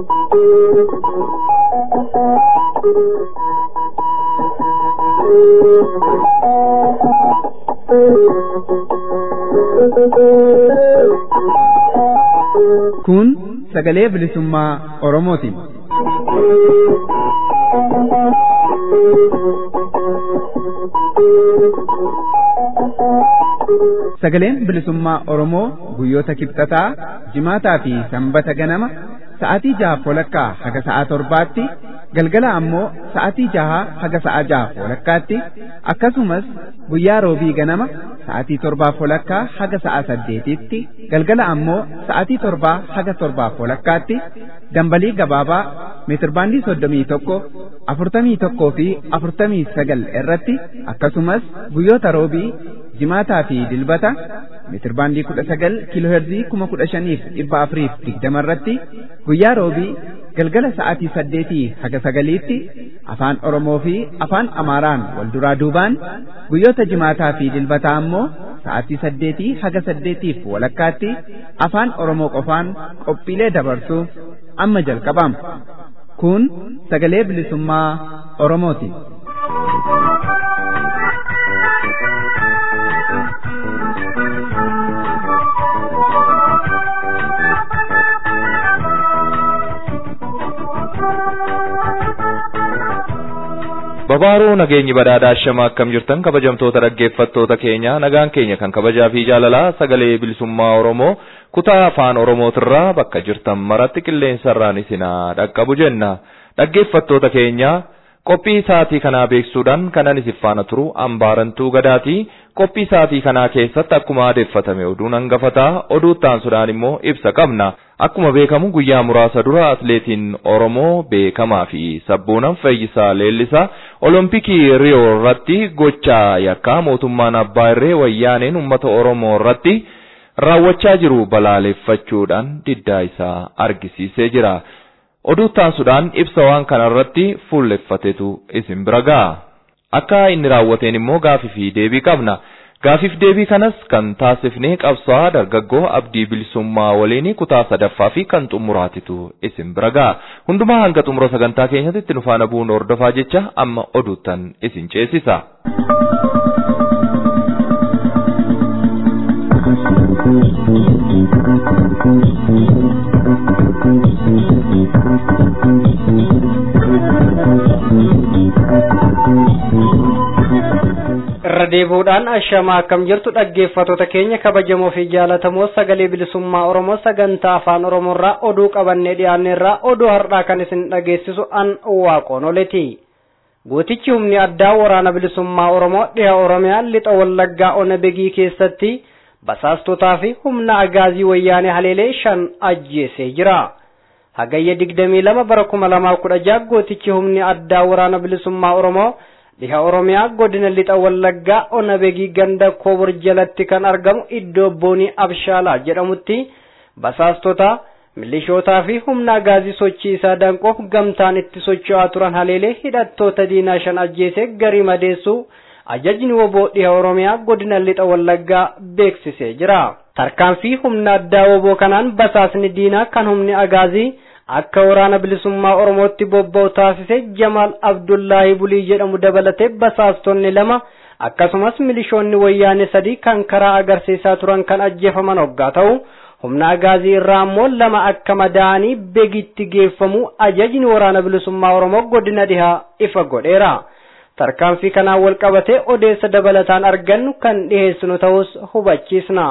Kun sagalee bilisummaa Oromooti. Sagaleen bilisummaa Oromoo guyyoota kibxataa, jimaataa fi sanbata ganama sa'aatii jaha walakkaa haga sa'a torbaatti galgala ammoo sa'aatii jaha haga sa'a jaha walakkaatti akkasumas guyyaa roobii ganama sa'aatii torbaaf walakkaa haga sa'a saddeetitti galgala ammoo sa'aatii torbaa haga torbaaf walakkaatti dambalii gabaabaa meetirbaandii soddomii tokko afurtamii tokkoo fi afurtamii sagal irratti akkasumas guyyoota roobii jimaataa fi dilbata meetirbaandii kudha sagal kiilooherzii kuma kudha shaniif dhibba afuriif digdama irratti guyyaa roobii galgala sa'aatii saddeetii haga sagaliitti afaan Oromoo fi afaan Amaaraan wal duraa duubaan guyyoota jimaataa fi dilbataa ammoo sa'aatii saddeetii haga saddeetiif walakkaatti afaan Oromoo qofaan qophiilee dabarsuu amma jalqabama. Kun sagalee bilisummaa Oromooti. Babaaruu nageenyi badhaadhaa shama akkam jirtan kabajamtoota dhaggeeffattoota keenya nagaan keenya kan kabajaa fi jaalalaa sagalee bilisummaa Oromoo kutaa afaan Oromootirraa bakka jirtan maratti qilleensarraan isinaa dhaqqabu jenna. Dhaggeeffattoota keenya qophii sa'aatii kanaa beeksuudhaan kanan isin faana turu ambaarantuu gadaatii qophii sa'aatii kanaa keessatti akkuma adeeffatame oduun hangafataa oduu taansuudhaan immoo ibsa qabna. Akkuma beekamu guyyaa muraasa dura atleetiin Oromoo beekamaa fi sabboonaan Fayyisaa Leellisaa Olompikii Riyoo irratti gochaa yakkaa mootummaan Abbaa Irree wayyaaneen uummata Oromoo irratti raawwachaa jiru balaaleffachuudhaan diddaa isaa argisiisee jira. Oduu taansuudhaan ibsa waan kanarratti fuulleffatetu isin bira ga'a. Akka inni raawwateen immoo gaafii fi deebii qabna. Gaafiif deebii kanas kan taasifnee qabsaa dargaggoo abdii bilisummaa waliin kutaa sadaffaa fi kan xumuraatitu isin bira ga'a. Hundumaa hanga xumura sagantaa keenyatti itti nu faana bu'uun hordofaa jecha amma oduuttan isin ceesisa. irra deebi'uudhaan ashamaa akkam jirtu dhaggeeffattoota keenya kabajamoo fi jaalatamoo sagalee bilisummaa oromoo sagantaa afaan oromoorraa oduu qabannee dhiyaanneerraa oduu har'aa kan isin dhageessisu an waaqoon oleti gootichi humni addaa waraana bilisummaa oromoo dhiha oromiyaa lixa wallaggaa ona begii keessatti basaastotaa fi humna agaazii wayyaanee haleelee shan ajjeesee jira hagayya digdamii lama bara kuma lamaa kudha jaha gootichi humni addaa waraana bilisummaa oromoo dhiha oromiyaa godina lixa wallaggaa ona begii ganda koobor jalatti kan argamu iddoo boonii abshaalaa jedhamutti basaastota milishootaa fi humna agaazii sochii isaa danquuf gamtaan itti socho'aa turan haleelee hidhattoota diinaa shan ajjeesee garii madeessuu ajajni woboo dhiha oromiyaa godina lixa wallaggaa beeksisee jira tarkaanfii humna addaa woboo kanaan basaasni diinaa kan humni agaazii akka waraana bilisummaa oromootti bobba'u taasise jamaal abdullaahi bulii jedhamu dabalatee basaastonni lama akkasumas milishoonni wayyaanee sadii kan karaa agarsiisaa turan kan ajjeefaman hoggaa ta'u humna agaazii irraa ammoo lama akka madaa'anii begitti geeffamu ajajni waraana bilisummaa oromoo godina dhihaa ifa godheera tarkaanfii kanaan wal qabatee odeessa dabalataan argannu kan dhiheessinu ta'us hubachiisna.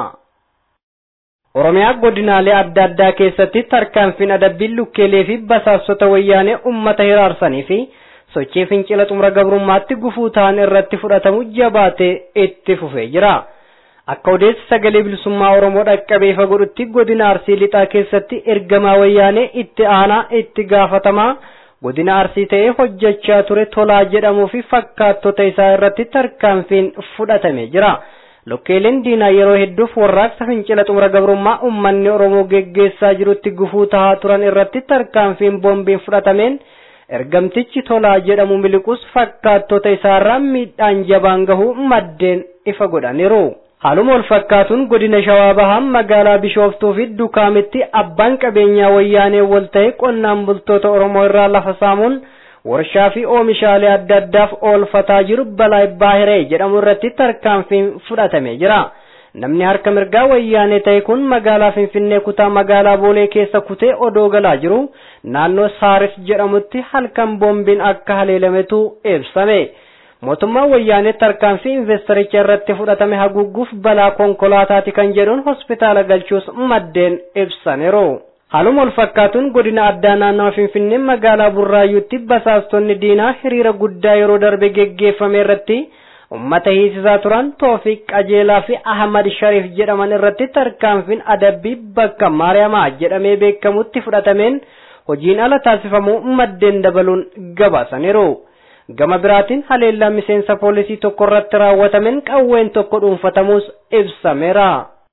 Oromiyaa godinaalee adda addaa keessatti tarkaanfiin adabbii lukkeelee fi basaastota wayyaanee uummata hiraarsanii fi sochii fincila xumura gabrummaatti gufuu ta'an irratti fudhatamu jabaatee itti fufee jira. Akka odeessi sagalee bilisummaa Oromoo dhaqqabee ifa godhutti godina Arsii lixaa keessatti ergamaa wayyaanee itti aanaa itti gaafatamaa godina Arsii ta'ee hojjechaa ture tolaa jedhamuu fi fakkaattota isaa irratti tarkaanfiin fudhatamee jira. Lukkeeleen diinaa yeroo hedduuf warraaqsa fincila xumura gabrummaa uummanni Oromoo geggeessaa jirutti gufuu tahaa turan irratti tarkaanfiin boombiin fudhatameen ergamtichi tolaa jedhamu miliqus fakkaattota isaarraa miidhaan jabaan gahuu maddeen ifa godhaniiru. Haaluma wal fakkaatuun godina Shawaa Bahaan magaalaa Bishooftuu fi Dukaamitti abbaan qabeenyaa wayyaanee wal ta'e qonnaan bultoota Oromoo irraa lafa saamuun warshaa fi oomishaalee adda addaaf oolfataa jiru balaa baahiree jedhamu irratti tarkaanfiin fudhatamee jira. Namni harka mirgaa wayyaanee ta'e kun magaalaa Finfinnee kutaa magaalaa Boolee keessa kutee odoo galaa jiru naannoo Saaris jedhamutti halkan boombiin akka haleelametu ibsame. Mootummaan wayyaanee tarkaanfii investaricha irratti fudhatame haguuguuf balaa konkolaataati kan jedhuun hospitaala galchuus maddeen ibsaniiru. Haaluma wal fakkaatuun godina addaa naannawa Finfinnee magaalaa Burraayyuutti basaastonni diinaa hiriira guddaa yeroo darbe geggeeffame irratti ummata hiisisaa turan Toofiq Qajeelaa fi Ahmad Sharif jedhaman irratti tarkaanfiin adabbii bakka Maariyamaa jedhamee beekamutti fudhatameen hojiin ala taasifamuu maddeen dabaluun gabaasaniiru. Gama biraatiin haleellaa miseensa poolisii tokko irratti raawwatameen qawween tokko dhuunfatamuus ibsameera.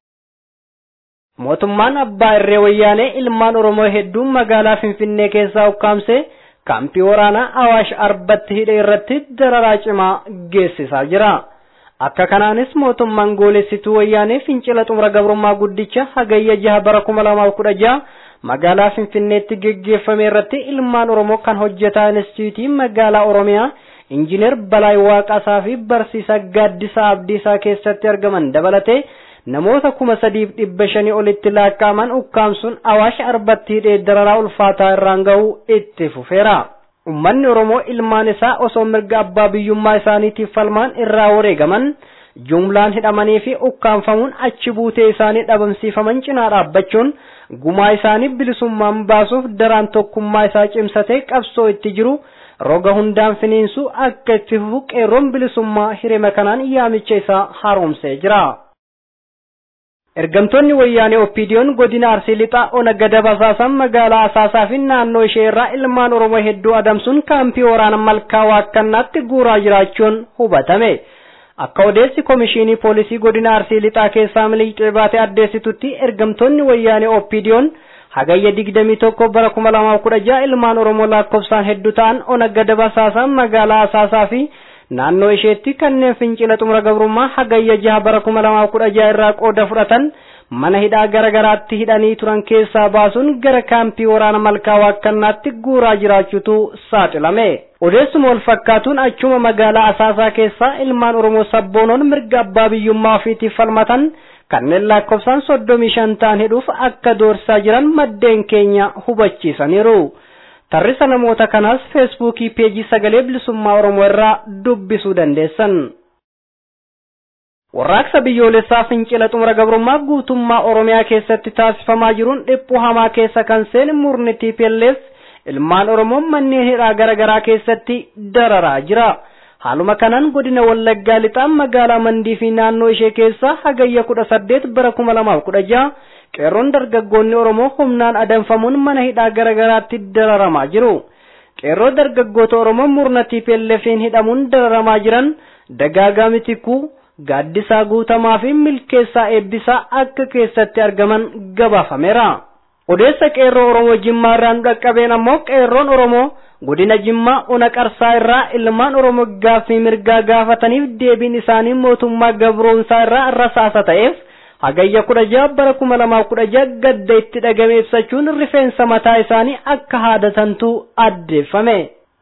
Mootummaan abbaa irree wayyaanee ilmaan Oromoo hedduun magaalaa Finfinnee keessaa ukkaamsee kaampii waraanaa Awaash Arbatti hidhe irratti dararaa cimaa geessisaa jira. Akka kanaanis mootummaan goolessituu wayyaanee fincila xumura gabrummaa guddicha hagayya jaha bara kuma lamaaf kudha jaha magaalaa Finfinneetti geggeeffame irratti ilmaan Oromoo kan hojjetaa instituutii magaalaa Oromiyaa injiinar Balaay Waaqasaa fi barsiisaa Gaaddisaa Abdiisaa keessatti argaman dabalatee namoota kuma sadiif dhibba shanii olitti lakkaa'aman ukkaamsuun awaash arbatti hidhee dararaa ulfaataa irraan ga'uu itti fufeera. Uummanni Oromoo ilmaan isaa osoo mirga abbaa biyyummaa isaaniitiif falmaan irraa wareegaman jumlaan hidhamanii fi ukkaanfamuun achi buutee isaanii dhabamsiifaman cinaa dhaabbachuun gumaa isaanii bilisummaan baasuuf daraan tokkummaa isaa cimsatee qabsoo itti jiru roga hundaan finiinsu akka itti fufu qeerroon bilisummaa hirima kanaan yaamicha isaa haaromsee jira. Ergamtoonni wayyaanee Oppiidiyoon godina Arsii Lixaa ona gada basaasan magaalaa Asaasaa fi naannoo ishee irraa ilmaan Oromoo hedduu adamsuun kaampii waraana malkaa waakkannaatti guuraa jiraachuun hubatame. Akka odeessi komishinii poolisii godina Arsii Lixaa keessaa miliqee baatee addeessitutti ergamtoonni wayyaanee Oppiidiyoon hagayya digdamii tokko bara kuma lamaaf kudha jaha ilmaan Oromoo lakkoofsaan hedduu ta'an ona gada basaasan magaalaa Asaasaa fi naannoo isheetti kanneen fincila xumura gabrummaa hagayya jaha bara kuma lamaaf kudha jaha irraa qooda fudhatan mana hidhaa gara garaatti hidhanii turan keessaa baasuun gara kaampii waraana malkaa waakkannaatti guuraa jiraachuutu saaxilame. Odeessuma wal fakkaatuun achuma magaalaa Asaasaa keessaa ilmaan Oromoo sabboonoon mirga abbaa biyyummaa ofiitiif falmatan kanneen lakkoofsaan soddomii shan ta'an hidhuuf akka doorsaa jiran maddeen keenya hubachiisaniiru. Tarrisa namoota kanaas feesbuukii peejii sagalee bilisummaa Oromoo irraa dubbisuu dandeessan. Warraaqsa biyyoolessaa fincila xumura gabrummaa guutummaa Oromiyaa keessatti taasifamaa jiruun dhiphuu hamaa keessa kan seene murni TPLF ilmaan Oromoo manneen hidhaa garaa garaa keessatti dararaa jira. Haaluma kanaan godina Wallaggaa lixaan magaalaa Mandii fi naannoo ishee keessaa hagayya kudha saddeet bara kuma lamaaf kudha jaha qeerroon dargaggoonni Oromoo humnaan adamfamuun mana hidhaa garaa garaatti dararamaa jiru. Qeerroo dargaggoota Oromoo murna TPLF'n hidhamuun dararamaa jiran dagaagaa mitikuu gaaddisaa guutamaa fi milkeessaa eebbisaa akka keessatti argaman gabaafameera. Odeessa qeerroo Oromoo Jimmaa irraa nu dhaqqabeen ammoo qeerroon Oromoo godina Jimmaa ona qarsaa irraa ilmaan Oromoo gaaffii mirgaa gaafataniif deebiin isaanii mootummaa gabroonsaa irraa rasaasa ta'eef hagayya kudha jaha bara kuma lamaaf kudha jaha gadda itti dhagame ibsachuun rifeensa mataa isaanii akka haadatantu addeeffame.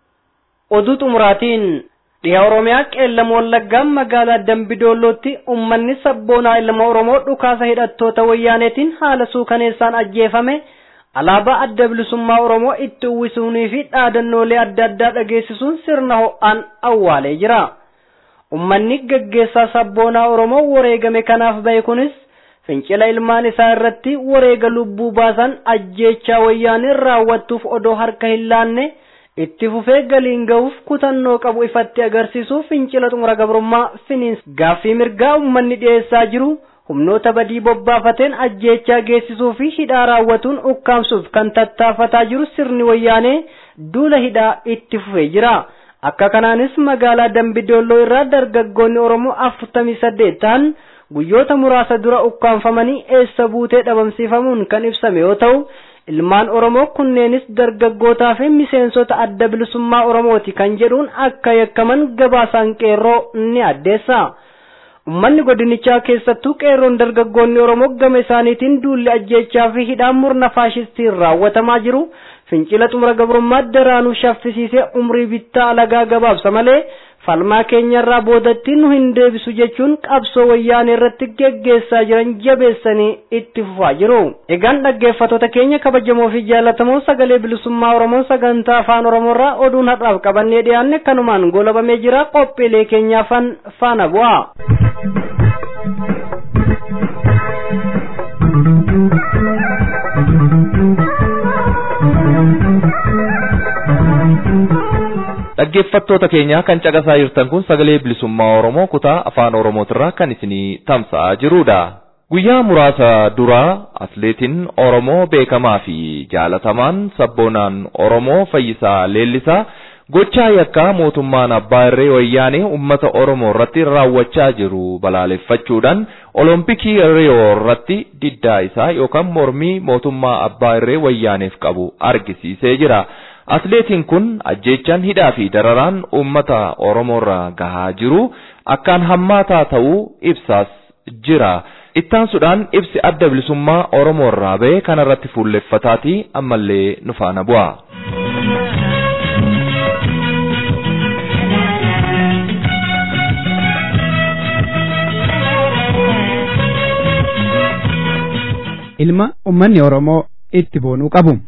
Oduu xumuraatiin dhiha Oromiyaa qeellam wallaggaan magaalaa Dambidoollootti uummanni sabboonaa ilma Oromoo dhukaasa hidhattoota wayyaaneetiin haala suukaneessaan ajjeefame alaabaa adda bilisummaa Oromoo itti uwwisuunii fi dhaadannoolee adda addaa dhageessisuun sirna ho'aan awwaalee jira. Uummanni gaggeessaa sabboonaa Oromoo wareegame kanaaf bahe kunis fincila ilmaan isaa irratti wareega lubbuu baasan ajjeechaa wayyaaniin raawwattuuf odoo harka hin laanne itti fufee galiin ga'uuf kutannoo qabu ifatti agarsiisuuf fincila xumura gabrummaa finiins gaaffii mirgaa uummanni dhiyeessaa jiru humnoota badii bobbaafateen ajjeechaa geessisuu fi hidhaa raawwatuun ukkaamsuuf kan tattaafataa jiru sirni wayyaanee duula hidhaa itti fufee jira. Akka kanaanis magaalaa Dambidoolloo irraa dargaggoonni Oromoo afurtamii saddeet ta'an guyyoota muraasa dura ukkaanfamanii eessa buutee dhabamsiifamuun kan ibsame yoo ta'u ilmaan Oromoo kunneenis dargaggootaa fi miseensota adda bilisummaa Oromooti kan jedhuun akka yakkaman gabaasaan qeerroo ni addeessa. ummanni godinichaa keessattuu qeerroon dargaggoonni oromoo gama isaaniitiin duulli ajjeechaa fi hidhaan murna faashistiin raawwatamaa jiru fincila xumura gabrummaa daraanuu shaffisiisee umrii bittaa alagaa gabaabsa malee falmaa keenyarraa boodatti nu hin deebisu jechuun qabsoo wayyaanee irratti geggeessaa jiran jabeessanii itti fufaa jiru. Egaan dhaggeeffattoota keenya kabajamoo fi jaallatamoo sagalee bilisummaa Oromoo sagantaa afaan Oromoorraa oduun har'aaf qabannee dhiyaanne kanumaan goolabamee jira qophiilee keenyaafan faana bu'a. dhaggeeffattoota keenya kan caqasaa jirtan kun sagalee bilisummaa Oromoo kutaa afaan Oromootirraa kan isinii tamsa'aa jirudha. Guyyaa muraasa duraa atleetiin Oromoo beekamaa fi jaalatamaan sabboonaan Oromoo Fayyisaa Leellisaa gochaa yakkaa mootummaan abbaa irree wayyaanee uummata Oromoo irratti raawwachaa jiru balaaleffachuudhaan Olompikii Riyoo irratti diddaa isaa yookaan mormii mootummaa abbaa irree wayyaaneef qabu argisiisee jira. Atleetiin kun ajjeechaan hidhaa fi dararaan uummata Oromoorra gahaa jiru akkaan hammaataa ta'uu ibsaas jira. Ittaansuudhaan ibsi adda bilisummaa Oromoorraa ba'e kanarratti fuulleffataatii ammallee nu faana bu'a. ilma ummanni Oromoo itti boonuu qabu.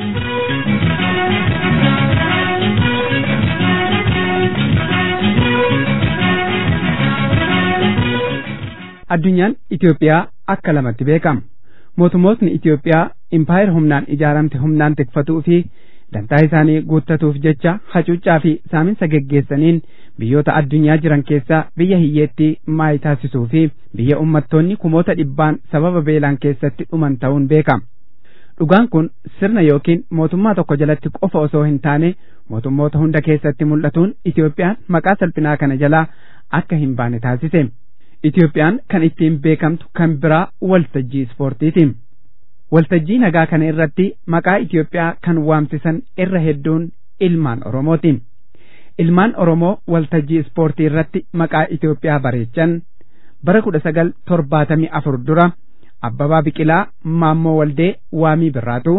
addunyaan Itoophiyaa akka lamatti beekama. Mootummootni Itoophiyaa impaayir humnaan ijaaramte humnaan tikfatuu fi dantaa isaanii guuttatuuf jecha hacuuccaa fi saaminsa geggeessaniin biyyoota addunyaa jiran keessaa biyya hiyyeettii maayii taasisuu fi biyya ummattoonni kumoota dhibbaan sababa beelaan keessatti dhuman ta'uun beekama. Dhugaan kun sirna yookiin mootummaa tokko jalatti qofa osoo hin taane mootummoota hunda keessatti mul'atuun Itoophiyaan maqaa salphinaa kana jalaa akka hin baane taasise. Itoophiyaan kan ittiin beekamtu kan biraa waltajjii ispoortiiti. Waltajjii nagaa kana irratti maqaa Itoophiyaa kan waamsisan irra hedduun ilmaan Oromooti. Ilmaan Oromoo waltajjii ispoortii irratti maqaa Itoophiyaa bareechan bara kudha sagal torbaatamii afur dura Abbabaa Biqilaa Maammoo Waldee Waamii Birraatu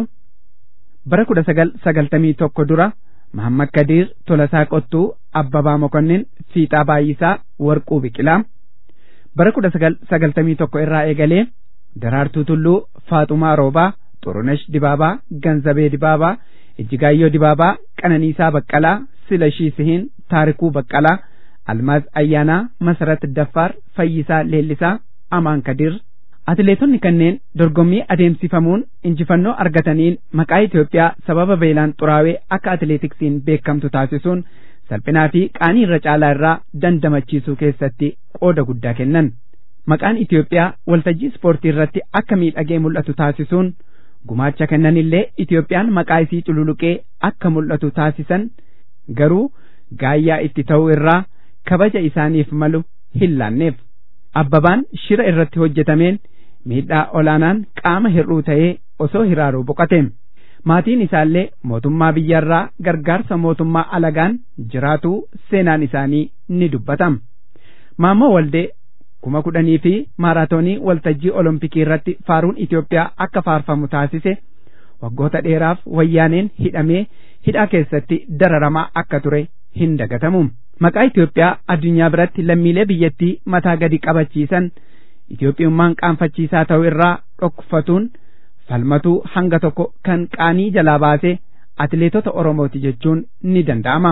bara kudha sagal sagaltamii tokko dura Mahammad Kadiir Tolasaa Qottuu Abbabaa Mokonnin Fiixaa Baay'isaa Warquu Biqilaa bara kudha sagal sagaltamii tokko irraa eegalee Daraartuu Tulluu Faaxumaa Roobaa Xurunesh Dibaabaa Ganzabee Dibaabaa Ijjigaayyoo Dibaabaa Qananiisaa Baqqalaa Silashii Sihiin Taarikuu Baqqalaa Almaaz Ayyaanaa Masarat Daffaar Fayyisaa Leellisaa Amaan Kadir Atileetonni kanneen dorgommii adeemsifamuun injifannoo argataniin maqaa Itoophiyaa sababa beelaan xuraawee akka atileetiksiin beekamtu taasisuun salphinaa fi qaanii irra caalaa irraa dandamachiisuu keessatti qooda guddaa kennan. Maqaan Itoophiyaa waltajjii ispoortii irratti akka miidhagee mul'atu taasisuun gumaacha kennanillee Itoophiyaan maqaa isii cululuqee akka mul'atu taasisan garuu gaayyaa itti ta'uu irraa kabaja isaaniif malu hin laanneef. Abbabaan shira irratti hojjetameen miidhaa olaanaan qaama hir'uu ta'ee osoo hiraaruu boqate. Maatiin isaallee mootummaa biyyarraa gargaarsa mootummaa alagaan jiraatuu seenaan isaanii ni dubbatama. Maammoo Waldee kuma kudhanii fi maaraatoonii waltajjii olompikii irratti faaruun Itoophiyaa akka faarfamu taasise waggoota dheeraaf wayyaaneen hidhamee hidhaa keessatti dararamaa akka ture hin dagatamu. Maqaa Itoophiyaa addunyaa biratti lammiilee biyyattii mataa gadi qabachiisan Itoophiyummaan qaanfachiisaa ta'uu irraa dhokfatuun falmatuu hanga tokko kan qaanii jalaa baasee atileetota Oromooti jechuun ni danda'ama.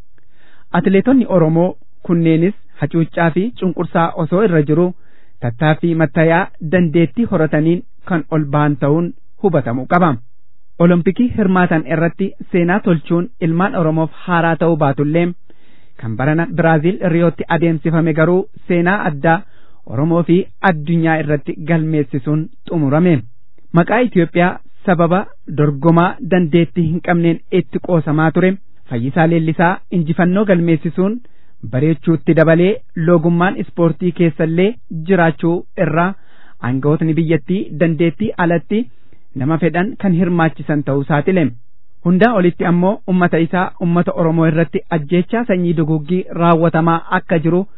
Atileetonni Oromoo kunneenis hacuuccaa fi cunqursaa osoo irra jiru tattaaffii mattayaa dandeettii horataniin kan ol ba'an ta'uun hubatamuu qaba. Olompikii hirmaatan irratti seenaa tolchuun ilmaan Oromoof haaraa ta'uu baatullee kan barana Biraaziil Riyootti adeemsifame garuu seenaa addaa Oromoo fi addunyaa irratti galmeessisuun xumurame. Maqaa Itoophiyaa sababa dorgomaa dandeettii hin qabneen itti qoosamaa ture Fayyisaa Leellisaa injifannoo galmeessisuun bareechuutti dabalee loogummaan ispoortii keessallee jiraachuu irraa aangawootni biyyattii dandeettii alatti nama fedhan kan hirmaachisan ta'uu saatile. Hundaa olitti ammoo ummata isaa ummata Oromoo irratti ajjeechaa sanyii duguggii raawwatamaa akka jiru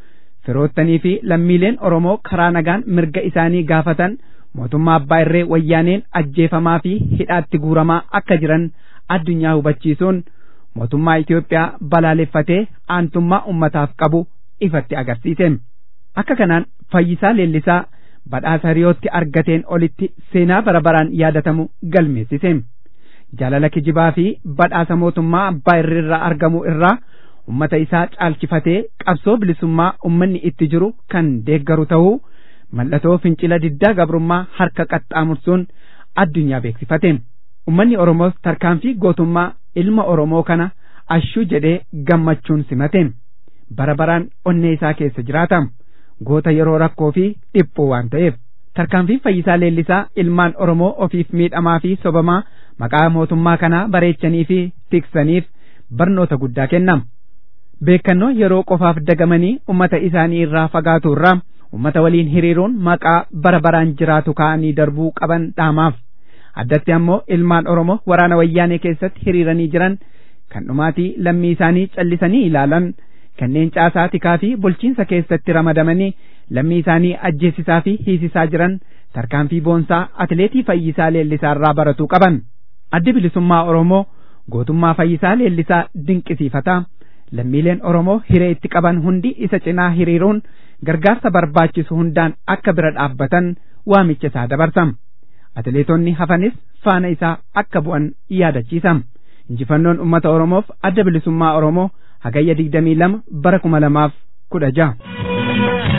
firoottanii fi lammiileen Oromoo karaa nagaan mirga isaanii gaafatan mootummaa abbaa irree wayyaaneen ajjeefamaa fi hidhaatti guuramaa akka jiran addunyaa hubachiisuun mootummaa Itoophiyaa balaaleffatee aantummaa ummataaf qabu ifatti agarsiise. Akka kanaan fayyisaa leellisaa badhaasa hiriyootti argateen olitti seenaa bara baraan yaadatamu galmeessise. Jaalala kijibaa fi badhaasa mootummaa abbaa irreerraa argamu irraa ummata isaa caalchifatee qabsoo bilisummaa ummanni itti jiru kan deeggaru ta'uu mallattoo fincila diddaa gabrummaa harka qaxxaamursuun addunyaa beeksifate. Ummanni Oromoos tarkaanfii gootummaa ilma Oromoo kana ashuu jedhee gammachuun simate. Bara baraan onnee isaa keessa jiraata. Goota yeroo rakkoo fi dhiphuu waan ta'eef. Tarkaanfiin fayyisaa leellisaa ilmaan Oromoo ofiif miidhamaa fi sobamaa maqaa mootummaa kanaa bareechanii fi tiksaniif barnoota guddaa kennama. Beekannoo yeroo qofaaf dagamanii ummata isaanii irraa fagaatu irraa ummata waliin hiriiruun maqaa bara baraan jiraatu kaa'anii darbuu qaban dhaamaaf. Addatti ammoo ilmaan Oromoo waraana wayyaanee keessatti hiriiranii jiran kan dhumaatii lammii isaanii callisanii ilaalan kanneen caasaa tikaa fi bulchiinsa keessatti ramadamanii lammii isaanii ajjeesisaa fi hiisisaa jiran tarkaanfii boonsaa atileetii fayyisaa leellisaa irraa baratuu qaban. Addi bilisummaa Oromoo gootummaa fayyisaa leellisaa dinqisiifata. Lammiileen Oromoo hiree itti qaban hundi isa cinaa hiriiruun gargaarsa barbaachisu hundaan akka bira dhaabbatan waamicha isaa dabarsam. Atileetonni hafanis faana isaa akka bu'an yaadachiisam. Injifannoon uummata Oromoof adda bilisummaa Oromoo hagayya digdamii lama bara kuma lamaaf kudha jaha.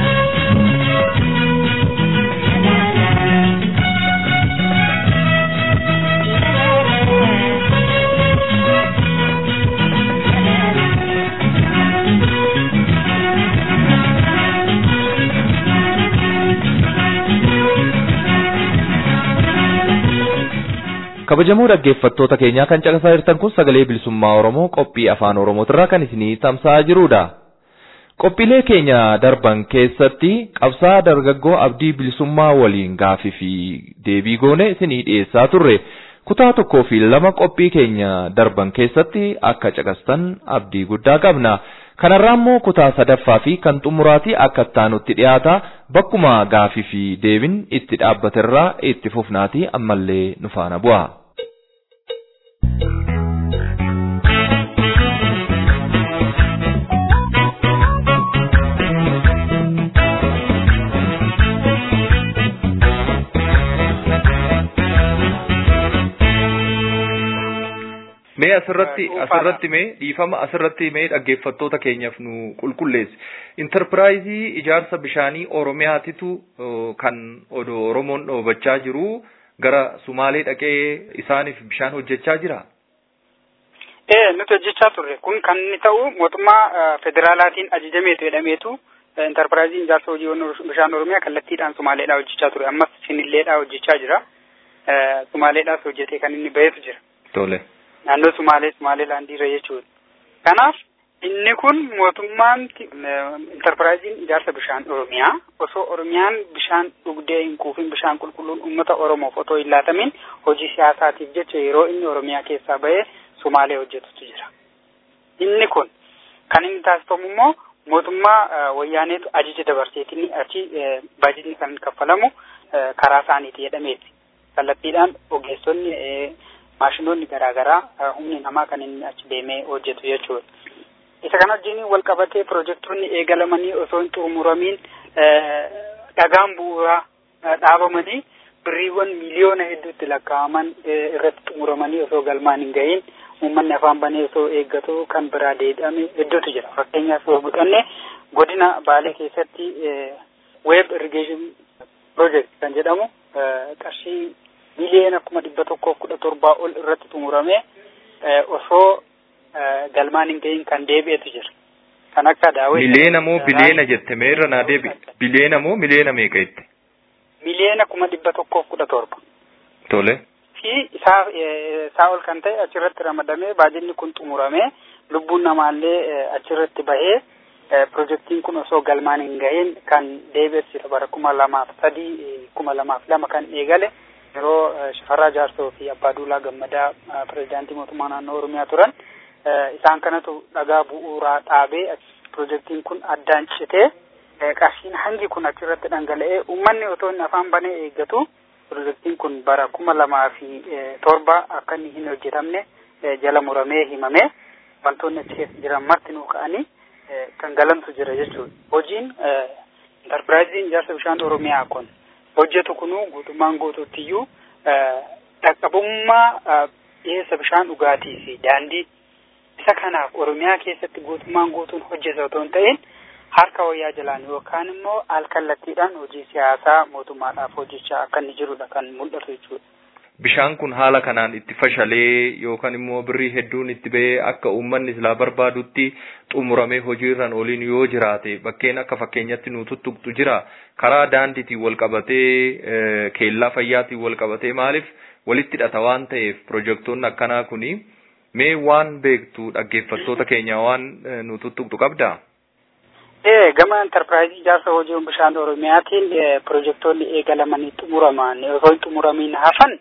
kabajamoo dhaggeeffattoota keenyaa kan caqasaa jirtan kun sagalee bilisummaa Oromoo qophii afaan Oromootirraa kan isinii tamsa'aa jirudha. Qophiilee keenya darban keessatti qabsaa dargaggoo abdii bilisummaa waliin gaafii fi deebii goone isinii dhiyeessaa turre. Kutaa tokkoo fi lama qophii keenya darban keessatti akka caqastan abdii guddaa qabna. Kanarraa immoo kutaa sadaffaa fi kan xumuraatii akka ittaanutti dhiyaata bakkuma gaafii fi deebiin itti dhaabbaterraa itti fufnaatii ammallee nu faana bu'a. Mee asirratti asirratti mee dhiifama asirratti mee dhaggeeffattoota keenyaaf nu qulqulleessi. Intarpiraayizii ijaarsa bishaanii Oromiyaatitu kan odoo Oromoon dhoobachaa jiru gara Sumaalee dhaqee isaaniif bishaan hojjechaa jira. Ee nuti hojjechaa turre kun kan inni ta'u mootummaa federaalaatiin ajajameetu jedhameetu intarpiraayiziin ijaarsa hojii bishaan Oromiyaa kallattiidhaan Sumaaleedhaa hojjechaa ture ammas Sinilleedhaa hojjechaa jira. Sumaaleedhaas hojjetee kan inni bahetu jira. Tole. naannoo Sumaalee Sumaaleelaandiirra jechuudha. Kanaaf inni kun mootummaan intarpiraayiziin ijaarsa bishaan Oromiyaa osoo Oromiyaan bishaan dhugdee hin quufin bishaan qulqulluun uummata Oromoof otoo hin laatamin hojii siyaasaatiif jecha yeroo inni Oromiyaa keessaa bahee Sumaalee hojjetutu jira. Inni kun kan inni taasifamu immoo mootummaa wayyaaneetu ajaja dabarseetiin achi baajitni kan kaffalamu karaa isaaniiti jedhameeti. Kallattiidhaan ogeessonni maashinoonni garaagaraa humni namaa kan inni achi deemee hojjetu jechuudha. Isa kana wajjin wal qabatee piroojektonni eegalamanii osoo hin xumuramiin dhagaan bu'uuraa dhaabamanii birriiwwan miliyoona hedduutti lakkaa'aman irratti xumuramanii osoo galmaan hin gahin uummanni afaan banee osoo eeggatu kan biraa deebi'ame hedduutu jira. Fakkeenyaaf yoo fudhanne godina Baalee keessatti weeb irrigation project kan jedhamu qarshii miliyoona kuma dhibba tokkoof kudha torbaa ol irratti xumuramee osoo galmaan hin gahin kan deebi'etu jira. Kan akka daawwii. Miliyoona moo biliyoona jette mee irra naa deebi. Biliyoona moo miliyoona meeqa jette? Miliyoona kuma dhibba tokkoof kudha torba. Tole. Fi isaa isaa ol kan ta'e achirratti ramadamee baajinni kun xumuramee lubbuun namaallee achirratti bahee pirojektiin kun osoo galmaan hin gahin kan deebi'es bara kuma lamaaf sadii kuma lamaaf lama kan eegale. yeroo Shifarraa Jaarsoo fi Abbaa Duulaa Gammadaa pirezidaantii mootummaa naannoo Oromiyaa turan isaan kanatu dhagaa bu'uuraa dhaabee pirojektiin kun addaan citee qarshiin hangi kun achirratti dhangala'ee uummanni otoo inni afaan banee eeggatu pirojektiin kun bara kuma lamaa fi torba akka inni hin hojjetamne jala muramee himame wantoonni achi keessa jiran marti nuu ka'anii kan galantu jira jechuudha. Hojiin intarpiraayiziin ijaarsa bishaan Oromiyaa kun hojjetu kunuu guutummaan guutuuttiyyuu dhaqqabummaa dhiyeessa bishaan dhugaatii fi daandii isa kanaaf Oromiyaa keessatti guutummaan guutuun hojjeta otoo hin ta'in harka wayyaa jalaan yookaan immoo alkallattiidhaan hojii siyaasaa mootummaadhaaf hojjechaa akka inni jirudha kan mul'atu jechuudha. Bishaan kun haala kanaan itti fashalee yookaan immoo birrii hedduun itti ba'ee akka uummanni silaa barbaadutti xumuramee hojiirran oliin yoo jiraate bakkeen akka fakkeenyatti nu tuttuqxu jira karaa daandiitiin wal qabatee keellaa fayyaatiin wal qabatee maaliif walitti hidhata waan ta'eef pirojektoonni akkanaa kuni mee waan beektu dhaggeeffattoota keenya waan nu tuttuqxu qabdaa? Ee gama enterpiraayizii ijaarsa hojii bishaan Oromiyaatiin pirojektoonni eegalamanii xumuraman osoo hin xumuramiin hafan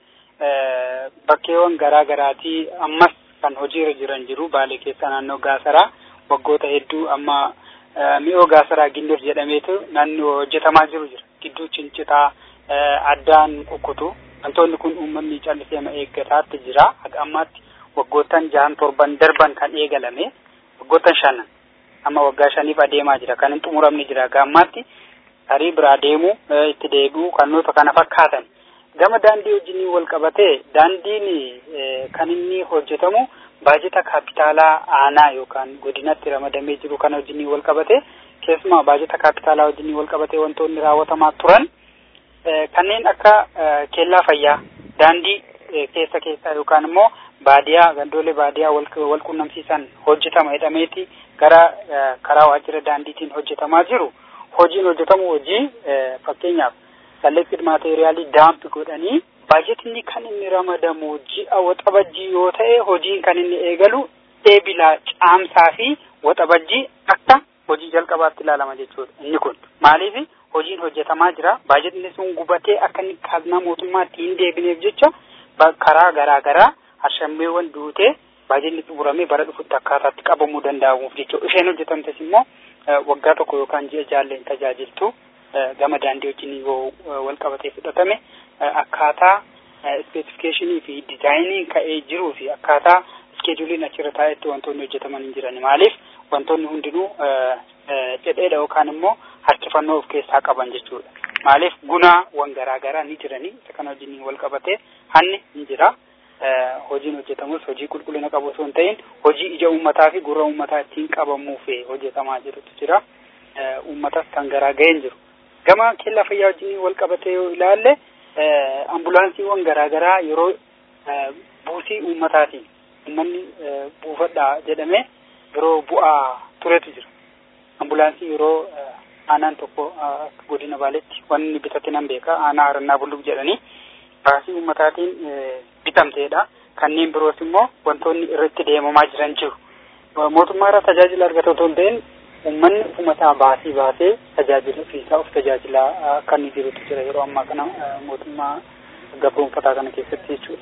bakkeewwan garaa garaatii ammas kan hojiirra jiran jiru baalee keessa naannoo gaasaraa waggoota hedduu amma mi'oo gaasaraa gindir jedhameetu naannoo hojjetamaa jiru jira gidduu cincitaa addaan kukkutu wantoonni kun uummanni callisee ma eeggataatti jira haga ammaatti waggoottan jahan torban darban kan eegalame waggoottan shanan amma waggaa shaniif adeemaa jira kan hin xumuramne jira haga ammaatti tarii biraa deemu itti deebi'u kannoota kana fakkaatan gama daandii wajjin wal qabatee daandiin kan inni hojjetamu baajeta kaapitaalaa aanaa yookaan godinatti ramadamee jiru kana wajjin wal qabate keessumaa baajeta kaapitaalaa wajjin wal qabatee wantoonni raawwatamaa turan kanneen akka keellaa fayyaa daandii keessa keessaa yookaan immoo baadiyaa gandoolee baadiyaa wal qunnamsiisan hojjetama jedhameeti gara karaa waajjira daandiitiin hojjetamaa jiru hojiin hojjetamu hojii fakkeenyaaf selected materiaalii daamp godhanii baajetinni kan inni ramadamu ji'a waxabajjii yoo ta'e hojiin kan inni eegalu eebilaa caamsaa fi waxabajjii akka hojii jalqabaatti ilaalama jechuudha inni kun maaliif hojiin hojjetamaa jira baajetni sun gubatee akka inni kaaznaa mootummaatti hin deebineef jecha karaa garaa garaa harshammeewwan duutee baajetni xumuramee bara dhufutti akkaataatti qabamuu danda'amuuf jechuudha isheen hojjetamtes immoo waggaa tokko yookaan ji'a jaalleen tajaajiltu gama daandii wajjin yoo wal qabatee fudhatame akkaataa specificationii fi dizaayinii ka'ee jiruu fi akkaataa iskeejuliin achirra taa'etti wantoonni hojjetaman hin jiran maaliif wantoonni hundinuu dhedheedha yookaan immoo harkifannoo of keessaa qaban jechuudha maaliif gunaawwan garaa garaa ni jiranii isa kana wajjin wal qabatee hanni ni jira hojiin hojjetamus hojii qulqullina qabu osoo hin ta'in hojii ija uummataa fi gurra uummataa ittiin qabamuuf hojjetamaa jirutu jira uummatas kan garaa ga'een jiru gama keellaa fayyaa wajjin wal qabatee yoo ilaalle ambulaansiiwwan garaa garaa yeroo buusii uummataatiin uummanni buufadhaa jedhamee yeroo bu'aa turetu jira ambulaansii yeroo aanaan tokko akka godina baaletti wanni bitate nan beeka aanaa harannaa bulluq jedhanii baasii uummataatiin bitamteedha kanneen biroos immoo wantoonni irratti deemamaa jiran jiru mootummaa irraa tajaajila argatu otoo hin ta'in uummanni uummataa baasii baasee tajaajila ofiisaa of tajaajilaa kan inni jirutu jira yeroo ammaa kana mootummaa gabroonfataa kana keessatti jechuudha.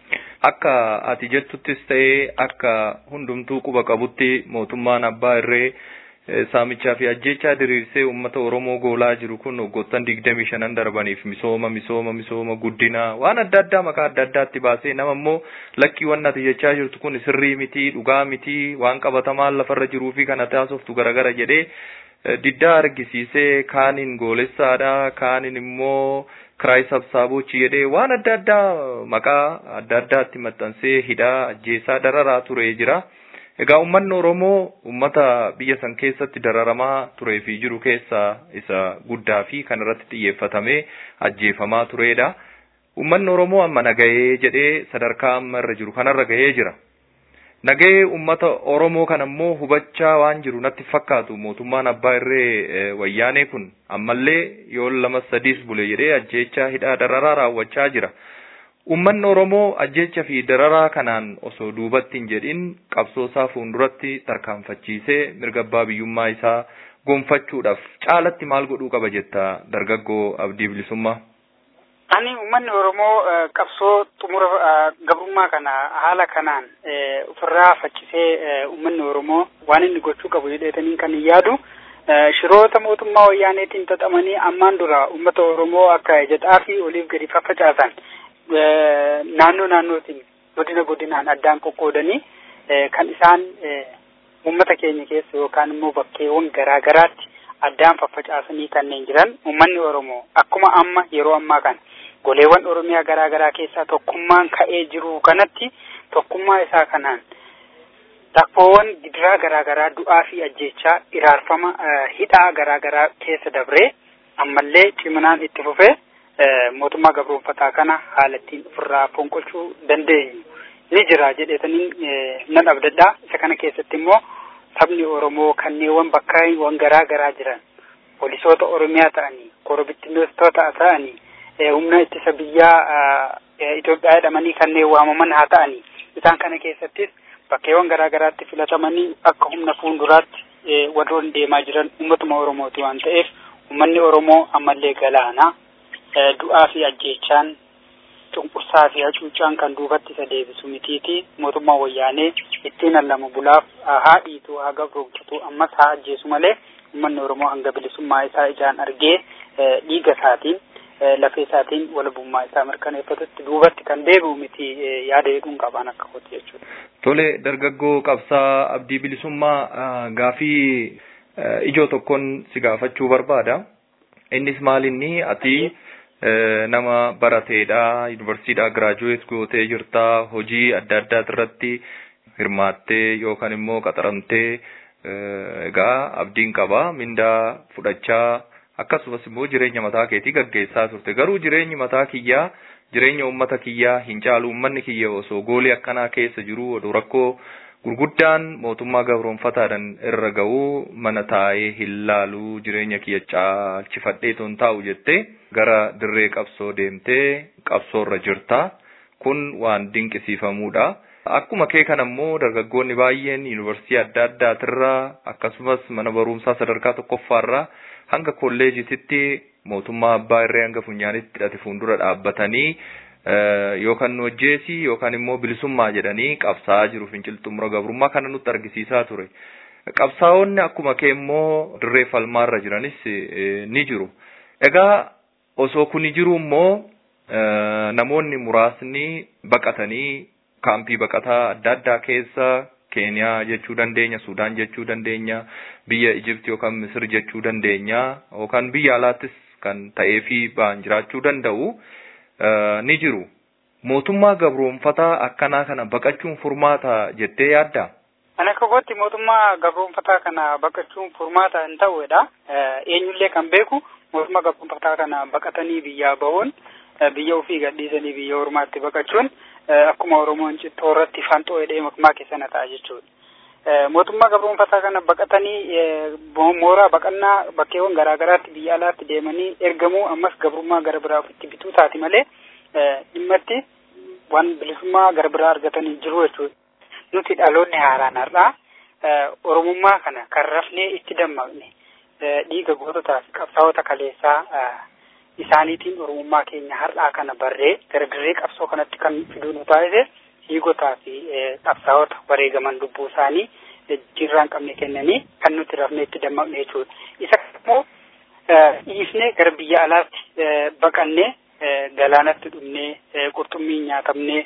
Akka ati jettuttis ta'ee akka hundumtuu quba qabutti mootummaan abbaa irree saamichaa fi ajjechaa diriirsee uummata Oromoo goolaa jiru kun waggoottan digdamii shanan darbaniif misooma misooma misooma guddinaa waan adda addaa maqaa adda addaatti baasee nama immoo lakkii waan ati jechaa jirtu kun sirrii mitii dhugaa mitii waan qabatamaan lafarra jiruu fi kana taasoftu garagara jedhee diddaa argisiisee kaaniin goolessaadha kaaniin immoo kiraay sabsaabochi jedhee waan adda addaa maqaa adda addaatti maxxansee hidhaa ajjeesaa dararaa ture jira. Egaa uummanni Oromoo uummata biyya san keessatti dararamaa turee fi jiru keessaa isa guddaa fi kan irratti xiyyeeffatamee ajjeefamaa turedha. Uummanni Oromoo amma nagahee jedhee sadarkaa amma irra jiru kanarra gahee jira. Nagahee uummata Oromoo kana immoo hubachaa waan jiru natti fakkaatu mootummaan abbaa irree wayyaanee kun ammallee yoo lama sadiis bule jedhee ajjeechaa hidhaa dararaa raawwachaa jira. Uummanni Oromoo ajjecha fi dararaa kanaan osoo duubatti hin jedhin qabsoo isaa fuulduratti tarkaanfachiisee mirga abbaa biyyummaa isaa gonfachuudhaaf caalatti maal godhuu qaba jetta dargaggoo abdii bilisummaa. Ani uummanni Oromoo qabsoo xumura gabrummaa kana haala kanaan ofirraa faccisee uummanni Oromoo waan inni gochuu qabu jedheetanii kan hin yaadu shiroota mootummaa wayyaaneetiin xaxamanii ammaan dura uummata Oromoo akka jedhaa fi oliif gadi faffacaasan naannoo naannootiin godina godinaan addaan qoqqoodanii kan isaan uummata keenya keessa yookaan immoo bakkeewwan garaa garaatti addaan faffacaasanii kanneen jiran uummanni Oromoo akkuma amma yeroo ammaa kana goleewwan Oromiyaa garaa garaa keessaa tokkummaan ka'ee jiru kanatti tokkummaa isaa kanaan rakkoowwan gidiraa garaa garaa du'aa fi ajjeechaa iraarfama hidhaa garaa garaa keessa dabree ammallee ciminaan itti fufee mootummaa gabroonfataa kana haala ittiin ofirraa fonqolchuu dandeenyu ni jira jedheetaniin nan abdadhaa isa kana keessatti immoo sabni Oromoo kanneewwan bakkaawwan garaa garaa jiran poolisoota Oromiyaa ta'anii korobittiinootota ta'anii humna ittisa biyyaa Itoophiyaa jedhamanii kanneen waamaman haa ta'anii isaan kana keessattis bakkeewwan garaa garaatti filatamanii akka humna fuulduraatti warroon deemaa jiran uummatuma Oromooti waan ta'eef uummanni Oromoo ammallee galaana du'aa fi ajjeechaan cunqursaa fi hacuuccaan kan duubatti isa deebisu mitiiti mootummaa wayyaanee ittiin allamu bulaaf haa dhiitu haa gabroomsitu ammas haa ajjeesu malee uummanni Oromoo hanga bilisummaa isaa ijaan argee dhiiga isaatiin lafee isaatiin walabummaa isaa mirkaneeffatutti duubatti kan deebi'u miti yaada jedhuun qabaan akka kooti jechuudha. Tole dargaggoo qabsaa abdii bilisummaa gaafii ijoo tokkoon si gaafachuu barbaada. Innis maalinni ati nama barateedha yuunivarsiitiidhaa giraajuweet gootee jirta hojii adda addaa irratti hirmaattee yookaan immoo qaxaramtee egaa abdiin qaba mindaa fudhachaa akkasumas immoo jireenya mataa keetii gaggeessaa turte garuu jireenyi mataa kiyyaa jireenya uummata kiyyaa hin caalu uummanni kiyya osoo goolii akkanaa keessa jiru odoo rakkoo gurguddaan mootummaa gabroonfataadhaan irra ga'uu mana taa'ee hin laalu jireenya kiyya caalchifadhee toon taa'u jettee gara dirree qabsoo deemtee qabsoorra jirta kun waan dinqisiifamuudha. Akkuma kee kan ammoo dargaggoonni baay'een yuunivarsiitii adda addaatirraa akkasumas mana barumsaa sadarkaa tokkoffaarraa hanga kolleejititti mootummaa abbaa irree hanga funyaanitti hidhate fuuldura dhaabbatanii yookaan nu ajjeesii yookaan immoo bilisummaa jedhanii qabsaa'aa jiru fincila xumura gabrummaa kana nutti argisiisaa ture. Qabsaa'onni akkuma kee immoo dirree falmaarra jiranis ni jiru. Egaa osoo kuni jiru immoo namoonni muraasni baqatanii kaampii baqataa adda addaa keessa Keeniyaa jechuu dandeenya, Sudaan jechuu dandeenya, biyya Ijipti yookaan Misir jechuu dandeenya, yookaan biyya alaattis kan ta'ee fi ba'an jiraachuu danda'u ni jiru. Mootummaa gabroonfataa akkanaa kana baqachuun furmaata jettee yaaddaa? Ana akka kootti mootummaa gabroonfataa kana baqachuun furmaata hin ta'uudha. Eenyullee kan beeku mootummaa gabroonfataa kana baqatanii biyyaa bahuun biyya ofii gadhiisanii biyya ormaatti baqachuun akkuma Oromoon cittoo irratti fanxoo hidhee makmaa keessana ta'a jechuudha. Mootummaa gabroonfataa kana baqatanii mooraa baqannaa bakkeewwan garaa garaatti biyya alaatti deemanii ergamuu ammas gabrummaa gara biraa ofitti bituu taati malee dhimmatti waan bilisummaa gara biraa argatanii jiru jechuudha. Nuti dhaloonni haaraan har'aa Oromummaa kana kan rafnee itti dammaqne dhiiga goototaa fi qabsaa'ota kaleessaa isaaniitiin oromummaa keenya har'aa kana barree gara dirree qabsoo kanatti kan fiduu nu taasise hiigotaa fi qabsaa'ota wareegaman lubbuu isaanii jirraan qabne kennanii kan nuti rafnee itti dammaqne jechuudha. Isa immoo dhiifnee gara biyya alaatti baqannee galaanatti dhumnee qurxummii nyaatamnee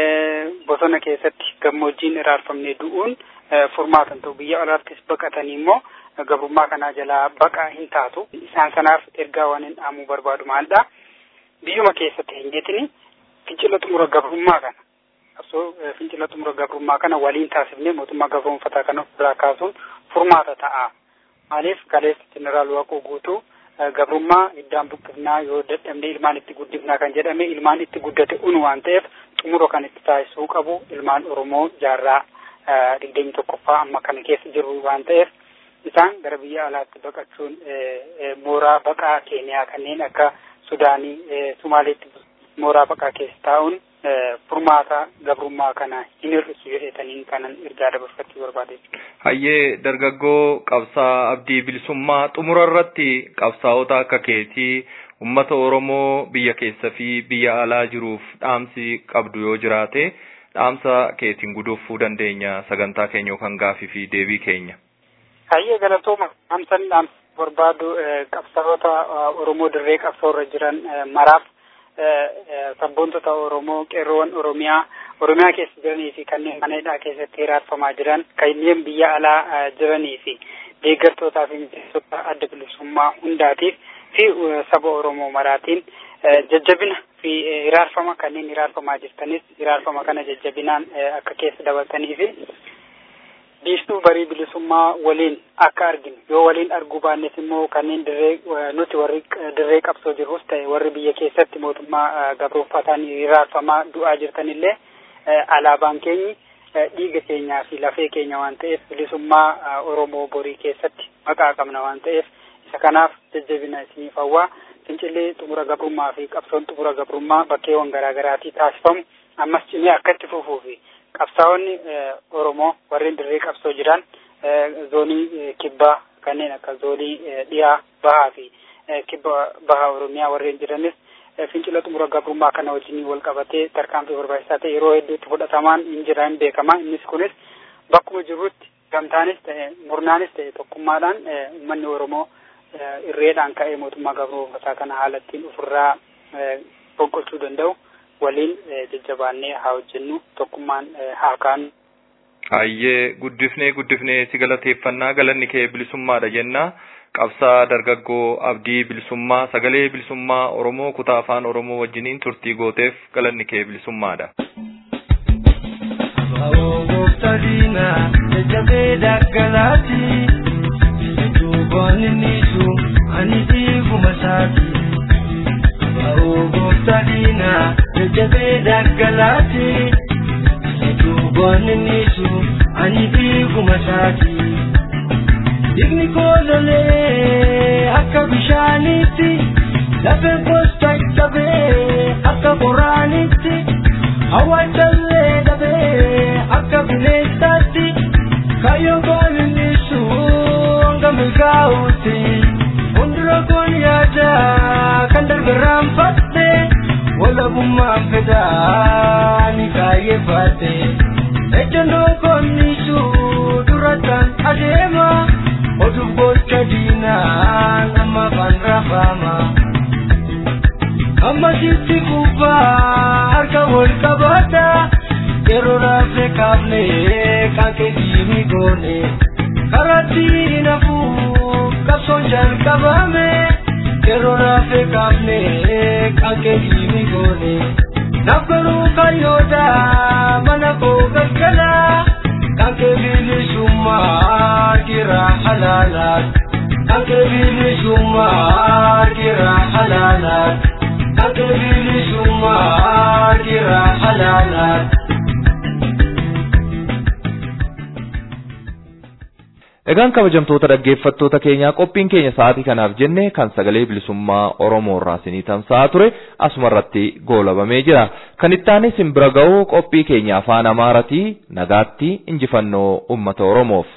bosona keessatti gammoojjiin iraarfamnee du'uun furmaatan ta'u biyya alaattis baqatanii immoo gabrummaa kanaa jalaa baqaa hin taatu isaan sanaaf ergaa waan hin dhaamuu barbaadu maalidha biyyuma keessatti hin jetini fincila xumura gabrummaa kana qabsoo fincila xumura gabrummaa kana waliin taasifnee mootummaa gabroonfataa kana ofirraa kaasuun furmaata ta'a maaliif kaleessa jeneraal waaqoo guutuu gabrummaa iddaan buqqifnaa yoo dadhabne ilmaan itti guddifnaa kan jedhame ilmaan itti guddate unu waan ta'eef xumura kan itti taasisuu qabu ilmaan oromoo jaarraa digdamii tokkoffaa amma kana keessa jiru waan ta'eef isaan gara biyya alaatti baqachuun mooraa baqaa keeniyaa kanneen akka sudaanii sumaaleetti mooraa baqaa keessa taa'uun furmaata gabrummaa kana hin hir'isu jedhetaniin kanan ergaa dabarfachuu barbaade. Hayyee dargaggoo qabsaa abdii bilisummaa xumura irratti qabsaa'ota akka keetii ummata Oromoo biyya keessa fi biyya alaa jiruuf dhaamsi qabdu yoo jiraate dhaamsa keetiin guduunfuu dandeenya sagantaa keenya yookaan gaafii fi deebii keenya. Hayyee galatooma hamsan barbaadu qabsaa'ota Oromoo dirree qabsoorra jiran maraaf sabboontota Oromoo qeerroowwan Oromiyaa Oromiyaa keessa jiranii fi kanneen mana hidhaa keessatti hiraarfamaa jiran kanneen biyya alaa jiranii fi deeggartootaa fi miseensota adda bilisummaa hundaatiif fi saba Oromoo maraatiin jajjabina fi hiraarfama kanneen hiraarfamaa jirtanis hiraarfama kana jajjabinaan akka keessa dabaltanii fi biiftuu barii bilisummaa waliin akka arginu yoo waliin arguu baannes immoo kanneen dirree nuti warri dirree qabsoo jirrus ta'e warri biyya keessatti mootummaa gabroonfataan hiraarfamaa du'aa jirtanillee alaabaan keenyi dhiiga keenyaa fi lafee keenya waan ta'eef bilisummaa Oromoo borii keessatti maqaa qabna waan ta'eef isa kanaaf jajjabina isiniif hawwaa fincillee xumura gabrummaa fi qabsoon xumura gabrummaa bakkeewwan garaagaraatii taasifamu ammas cimee akka itti fufuu fi qabsaa'onni Oromoo warreen dirree qabsoo jiran zoonii kibbaa kanneen akka zoonii dhiyaa bahaa fi kibba bahaa Oromiyaa warreen jiranis fincila xumura gabrummaa kana wajjin wal qabatee tarkaanfii barbaachisaa ta'e yeroo hedduutti fudhatamaan hin jiran beekama innis kunis bakkuma jirrutti gamtaanis ta'e murnaanis ta'e tokkummaadhaan uummanni Oromoo irreedhaan ka'ee mootummaa gabroonfataa kana haala ittiin ofirraa fonqolchuu danda'u waliin jajjabaannee haa hojjennu tokkummaan haa kaanu. Hayyee guddifnee guddifnee si galateeffannaa galanni kee bilisummaadha jenna. Qabsaa dargaggoo abdii bilisummaa sagalee bilisummaa Oromoo kutaa afaan Oromoo wajjiniin turtii gooteef galanni kee bilisummaadha. Gooftaadina jajjabee daggalaati duubaan inni sun ani dhiiguma isaati. Gooftaadina jajjabee daggalaati duubaan inni sun ani dhiiguma isaati. Digni koololee akka bishaanitti lafee gosta dhabee akka qoraanitti hawwaachallee dhabee akka bineensaatti kayyoo goolinnisu hanga milkaa'uutti fuuldura kun yaada kan dargarraan fatte walabummaan fedhaa ni kaayyeeffatte ejjennoo konnisu duratan adeema. Oduuf gocha diinaan amma afaan rafama. Amma sitti gubbaa harka wal qabata. Yeroo raafee kaafne kan keessiini goone. Karatti nafuu qabsoon jalqabame. Yeroo raafee kaafne kan keessiini goone. Naaf garuu kayyooda mana koo galgalaa. Kanke bilisummaa kira halaalaat. Kanke bilisummaa kira halaalaat. Kanke bilisummaa kira halaalaat. Egaan kabajamtoota dhaggeeffattoota keenyaa qophiin keenya sa'aatii kanaaf jenne kan sagalee bilisummaa Oromoo irraa isinii tamsa'aa ture asuma irratti goolabamee jira. Kan itti aanee isin bira ga'u qophii keenya afaan Amaaratii nagaatti injifannoo uummata Oromoof.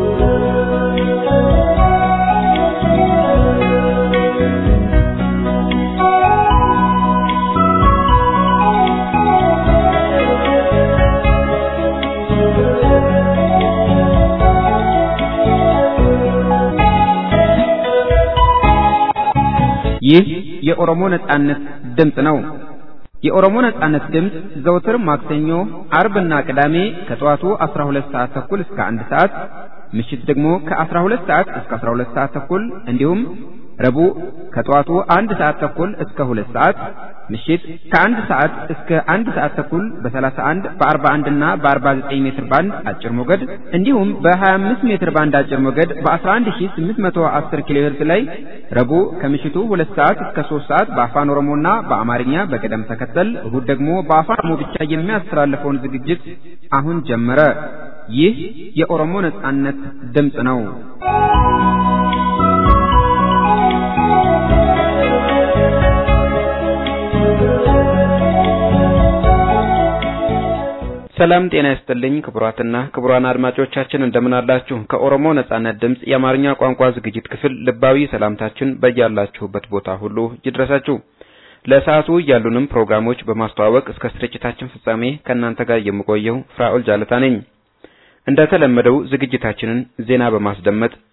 ይህ የኦሮሞ ነጻነት ድምፅ ነው። የኦሮሞ ነጻነት ድምፅ ዘውትር ማክሰኞ፣ አርብና ቅዳሜ ከጠዋቱ 12 ሰዓት ተኩል እስከ 1 ሰዓት፣ ምሽት ደግሞ ከ12 ሰዓት እስከ 12 ሰዓት ተኩል እንዲሁም ረቡዕ ከጠዋቱ አንድ ሰዓት ተኩል እስከ ሁለት ሰዓት ምሽት ከአንድ ሰዓት እስከ አንድ ሰዓት ተኩል በ31 በ41 እና በ49 ሜትር ባንድ አጭር ሞገድ እንዲሁም በ25 ሜትር ባንድ አጭር ሞገድ በ11810 ኪሎ ሄርዝ ላይ ረቡዕ ከምሽቱ 2 ሰዓት እስከ 3 ሰዓት በአፋን ኦሮሞና በአማርኛ በቅደም ተከተል እሁድ ደግሞ በአፋን ኦሮሞ ብቻ የሚያስተላልፈውን ዝግጅት አሁን ጀመረ። ይህ የኦሮሞ ነጻነት ድምፅ ነው። ሰላም ጤና ይስጥልኝ ክቡራትና ክቡራን አድማጮቻችን እንደምን አላችሁ? ከኦሮሞ ነጻነት ድምፅ የአማርኛ ቋንቋ ዝግጅት ክፍል ልባዊ ሰላምታችን በያላችሁበት ቦታ ሁሉ ይድረሳችሁ። ለሰዓቱ ያሉንም ፕሮግራሞች በማስተዋወቅ እስከ ስርጭታችን ፍጻሜ ከእናንተ ጋር የምቆየው ፍራኦል ጃለታ ነኝ። እንደተለመደው ዝግጅታችንን ዜና በማስደመጥ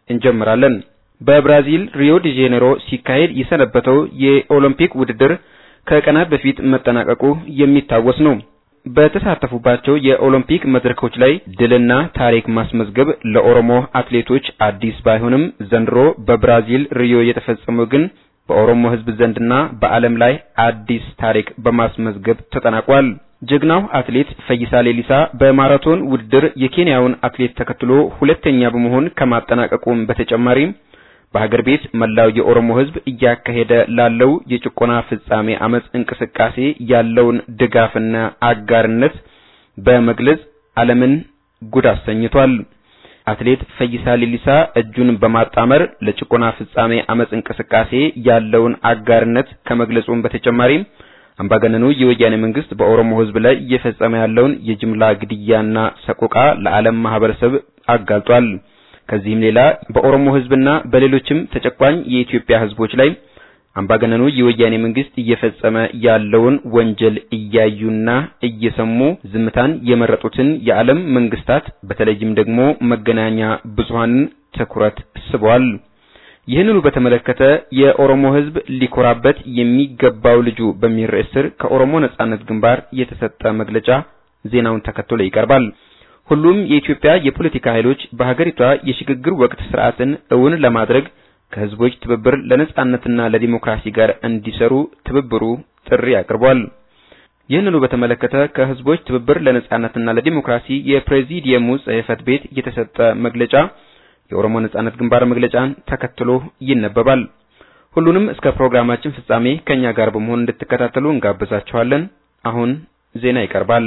እንጀምራለን። በብራዚል ሪዮ ዲ ጄኔሮ ሲካሄድ የሰነበተው የኦሎምፒክ ውድድር ከቀናት በፊት መጠናቀቁ የሚታወስ ነው። በተሳተፉባቸው የኦሎምፒክ መድረኮች ላይ ድልና ታሪክ ማስመዝገብ ለኦሮሞ አትሌቶች አዲስ ባይሆንም ዘንድሮ በብራዚል ሪዮ የተፈጸመው ግን በኦሮሞ ሕዝብ ዘንድና በዓለም ላይ አዲስ ታሪክ በማስመዝገብ ተጠናቋል። ጀግናው አትሌት ፈይሳ ሌሊሳ በማራቶን ውድድር የኬንያውን አትሌት ተከትሎ ሁለተኛ በመሆን ከማጠናቀቁም በተጨማሪም በሀገር ቤት መላው የኦሮሞ ሕዝብ እያካሄደ ላለው የጭቆና ፍጻሜ አመጽ እንቅስቃሴ ያለውን ድጋፍና አጋርነት በመግለጽ ዓለምን ጉድ አሰኝቷል። አትሌት ፈይሳ ሌሊሳ እጁን በማጣመር ለጭቆና ፍጻሜ አመጽ እንቅስቃሴ ያለውን አጋርነት ከመግለጹም በተጨማሪ አምባገነኑ የወያኔ መንግስት በኦሮሞ ሕዝብ ላይ እየፈጸመ ያለውን የጅምላ ግድያና ሰቆቃ ለዓለም ማህበረሰብ አጋልጧል። ከዚህም ሌላ በኦሮሞ ሕዝብና በሌሎችም ተጨቋኝ የኢትዮጵያ ሕዝቦች ላይ አምባገነኑ የወያኔ መንግስት እየፈጸመ ያለውን ወንጀል እያዩና እየሰሙ ዝምታን የመረጡትን የዓለም መንግስታት በተለይም ደግሞ መገናኛ ብዙሃንን ትኩረት ስቧል። ይህንኑ በተመለከተ የኦሮሞ ሕዝብ ሊኮራበት የሚገባው ልጁ በሚል ርዕስ ስር ከኦሮሞ ነጻነት ግንባር የተሰጠ መግለጫ ዜናውን ተከትሎ ይቀርባል። ሁሉም የኢትዮጵያ የፖለቲካ ኃይሎች በሀገሪቷ የሽግግር ወቅት ስርዓትን እውን ለማድረግ ከህዝቦች ትብብር ለነጻነትና ለዲሞክራሲ ጋር እንዲሰሩ ትብብሩ ጥሪ አቅርቧል። ይህንኑ በተመለከተ ከህዝቦች ትብብር ለነጻነትና ለዲሞክራሲ የፕሬዚዲየሙ ጽሕፈት ቤት የተሰጠ መግለጫ የኦሮሞ ነጻነት ግንባር መግለጫን ተከትሎ ይነበባል። ሁሉንም እስከ ፕሮግራማችን ፍጻሜ ከኛ ጋር በመሆን እንድትከታተሉ እንጋብዛችኋለን። አሁን ዜና ይቀርባል።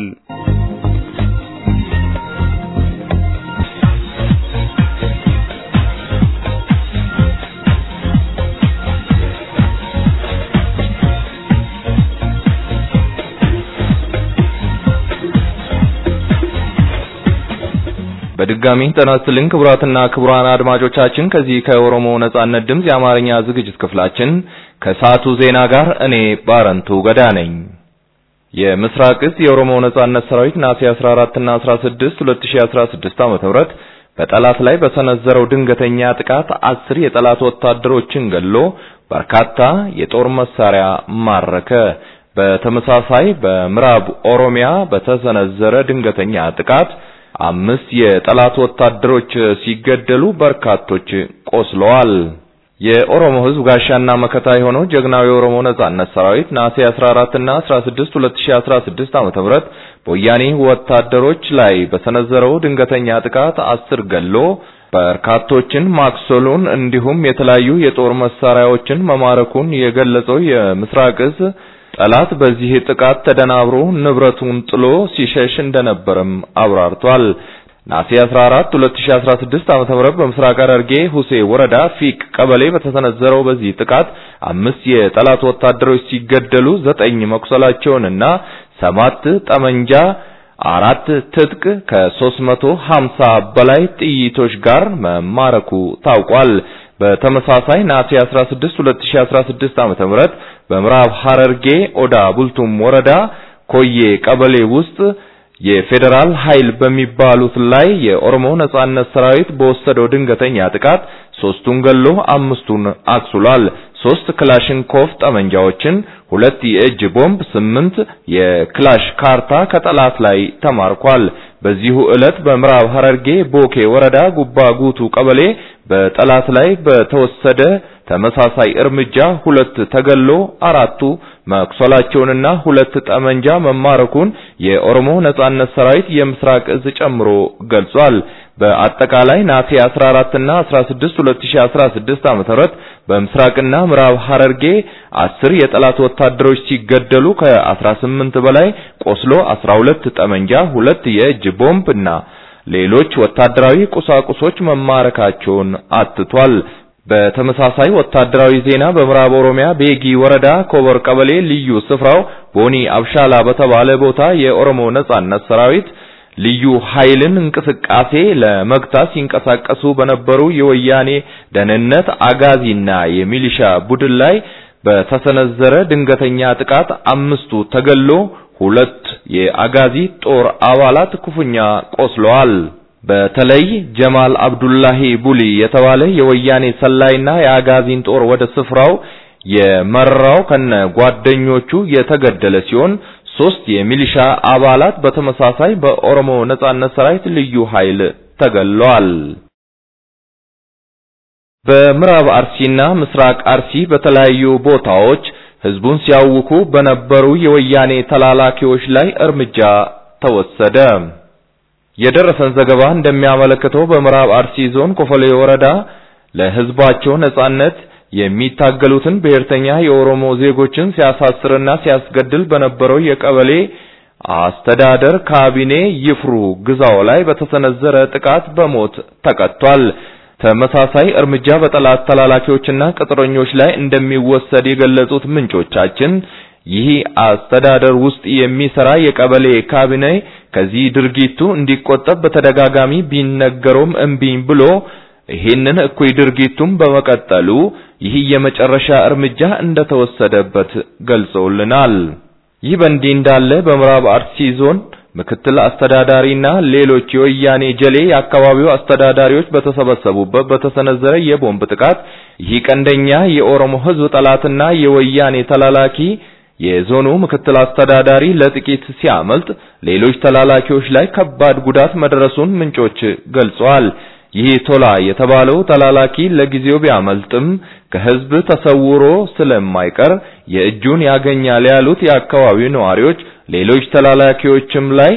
በድጋሚ ጤና ይስጥልኝ ክቡራትና ክቡራን አድማጮቻችን ከዚህ ከኦሮሞ ነጻነት ድምፅ የአማርኛ ዝግጅት ክፍላችን ከሰዓቱ ዜና ጋር እኔ ባረንቱ ገዳ ነኝ። የምስራቅ እዝ የኦሮሞ ነጻነት ሰራዊት ነሐሴ 14 እና 16 2016 ዓ.ም በጠላት ላይ በሰነዘረው ድንገተኛ ጥቃት አስር የጠላት ወታደሮችን ገሎ በርካታ የጦር መሳሪያ ማረከ። በተመሳሳይ በምዕራብ ኦሮሚያ በተሰነዘረ ድንገተኛ ጥቃት አምስት የጠላት ወታደሮች ሲገደሉ በርካቶች ቆስለዋል። የኦሮሞ ሕዝብ ጋሻና መከታ የሆነው ጀግናው የኦሮሞ ነጻነት ሰራዊት ነሐሴ 14 እና 16 2016 ዓ.ም በወያኔ ወታደሮች ላይ በሰነዘረው ድንገተኛ ጥቃት አስር ገሎ በርካቶችን ማክሰሉን እንዲሁም የተለያዩ የጦር መሳሪያዎችን መማረኩን የገለጸው የምስራቅ እዝ ጠላት በዚህ ጥቃት ተደናብሮ ንብረቱን ጥሎ ሲሸሽ እንደነበረም አብራርቷል። ነሐሴ 14 2016 ዓ.ም በምስራቅ ሐረርጌ ሁሴ ወረዳ ፊቅ ቀበሌ በተሰነዘረው በዚህ ጥቃት አምስት የጠላት ወታደሮች ሲገደሉ ዘጠኝ መቁሰላቸውንና ሰባት ጠመንጃ አራት ትጥቅ ከ350 በላይ ጥይቶች ጋር መማረኩ ታውቋል። በተመሳሳይ ነሐሴ 16 2016 ዓ.ም በምዕራብ ሐረርጌ ኦዳ ቡልቱም ወረዳ ኮዬ ቀበሌ ውስጥ የፌዴራል ኃይል በሚባሉት ላይ የኦሮሞ ነጻነት ሰራዊት በወሰደው ድንገተኛ ጥቃት ሶስቱን ገሎ አምስቱን አቁስሏል። ሶስት ክላሽንኮቭ ጠመንጃዎችን፣ ሁለት የእጅ ቦምብ፣ ስምንት የክላሽ ካርታ ከጠላት ላይ ተማርኳል። በዚሁ ዕለት በምዕራብ ሐረርጌ ቦኬ ወረዳ ጉባ ጉቱ ቀበሌ በጠላት ላይ በተወሰደ ተመሳሳይ እርምጃ ሁለት ተገሎ አራቱ መቁሰላቸውንና ሁለት ጠመንጃ መማረኩን የኦሮሞ ነጻነት ሰራዊት የምስራቅ እዝ ጨምሮ ገልጿል። በአጠቃላይ ነሐሴ 14 እና 16 2016 ዓ.ም በምስራቅና ምዕራብ ሐረርጌ አስር የጠላት ወታደሮች ሲገደሉ ከ18 በላይ ቆስሎ 12 ጠመንጃ፣ ሁለት የእጅ ቦምብ እና ሌሎች ወታደራዊ ቁሳቁሶች መማረካቸውን አትቷል። በተመሳሳይ ወታደራዊ ዜና በምዕራብ ኦሮሚያ ቤጊ ወረዳ ኮበር ቀበሌ ልዩ ስፍራው ቦኒ አብሻላ በተባለ ቦታ የኦሮሞ ነጻነት ሰራዊት ልዩ ኃይልን እንቅስቃሴ ለመግታት ሲንቀሳቀሱ በነበሩ የወያኔ ደህንነት አጋዚና የሚሊሻ ቡድን ላይ በተሰነዘረ ድንገተኛ ጥቃት አምስቱ ተገሎ ሁለት የአጋዚ ጦር አባላት ክፉኛ ቆስለዋል። በተለይ ጀማል አብዱላሂ ቡሊ የተባለ የወያኔ ሰላይና የአጋዚን ጦር ወደ ስፍራው የመራው ከነ ጓደኞቹ የተገደለ ሲሆን ሶስት የሚሊሻ አባላት በተመሳሳይ በኦሮሞ ነጻነት ሰራዊት ልዩ ኃይል ተገለዋል። በምዕራብ አርሲና ምስራቅ አርሲ በተለያዩ ቦታዎች ህዝቡን ሲያውኩ በነበሩ የወያኔ ተላላኪዎች ላይ እርምጃ ተወሰደ። የደረሰን ዘገባ እንደሚያመለክተው በምዕራብ አርሲ ዞን ኮፈሌ ወረዳ ለህዝባቸው ነጻነት የሚታገሉትን ብሔርተኛ የኦሮሞ ዜጎችን ሲያሳስርና ሲያስገድል በነበረው የቀበሌ አስተዳደር ካቢኔ ይፍሩ ግዛው ላይ በተሰነዘረ ጥቃት በሞት ተቀጥቷል። ተመሳሳይ እርምጃ በጠላት ተላላኪዎችና ቅጥረኞች ላይ እንደሚወሰድ የገለጹት ምንጮቻችን ይህ አስተዳደር ውስጥ የሚሰራ የቀበሌ ካቢኔ ከዚህ ድርጊቱ እንዲቆጠብ በተደጋጋሚ ቢነገረውም እምቢኝ ብሎ ይህንን እኩይ ድርጊቱን በመቀጠሉ ይህ የመጨረሻ እርምጃ እንደተወሰደበት ገልጸውልናል። ይህ በእንዲህ እንዳለ በምዕራብ አርሲ ዞን ምክትል አስተዳዳሪና ሌሎች የወያኔ ጀሌ የአካባቢው አስተዳዳሪዎች በተሰበሰቡበት በተሰነዘረ የቦምብ ጥቃት ይህ ቀንደኛ የኦሮሞ ሕዝብ ጠላትና የወያኔ ተላላኪ የዞኑ ምክትል አስተዳዳሪ ለጥቂት ሲያመልጥ ሌሎች ተላላኪዎች ላይ ከባድ ጉዳት መድረሱን ምንጮች ገልጸዋል። ይህ ቶላ የተባለው ተላላኪ ለጊዜው ቢያመልጥም ከህዝብ ተሰውሮ ስለማይቀር የእጁን ያገኛል ያሉት የአካባቢው ነዋሪዎች ሌሎች ተላላኪዎችም ላይ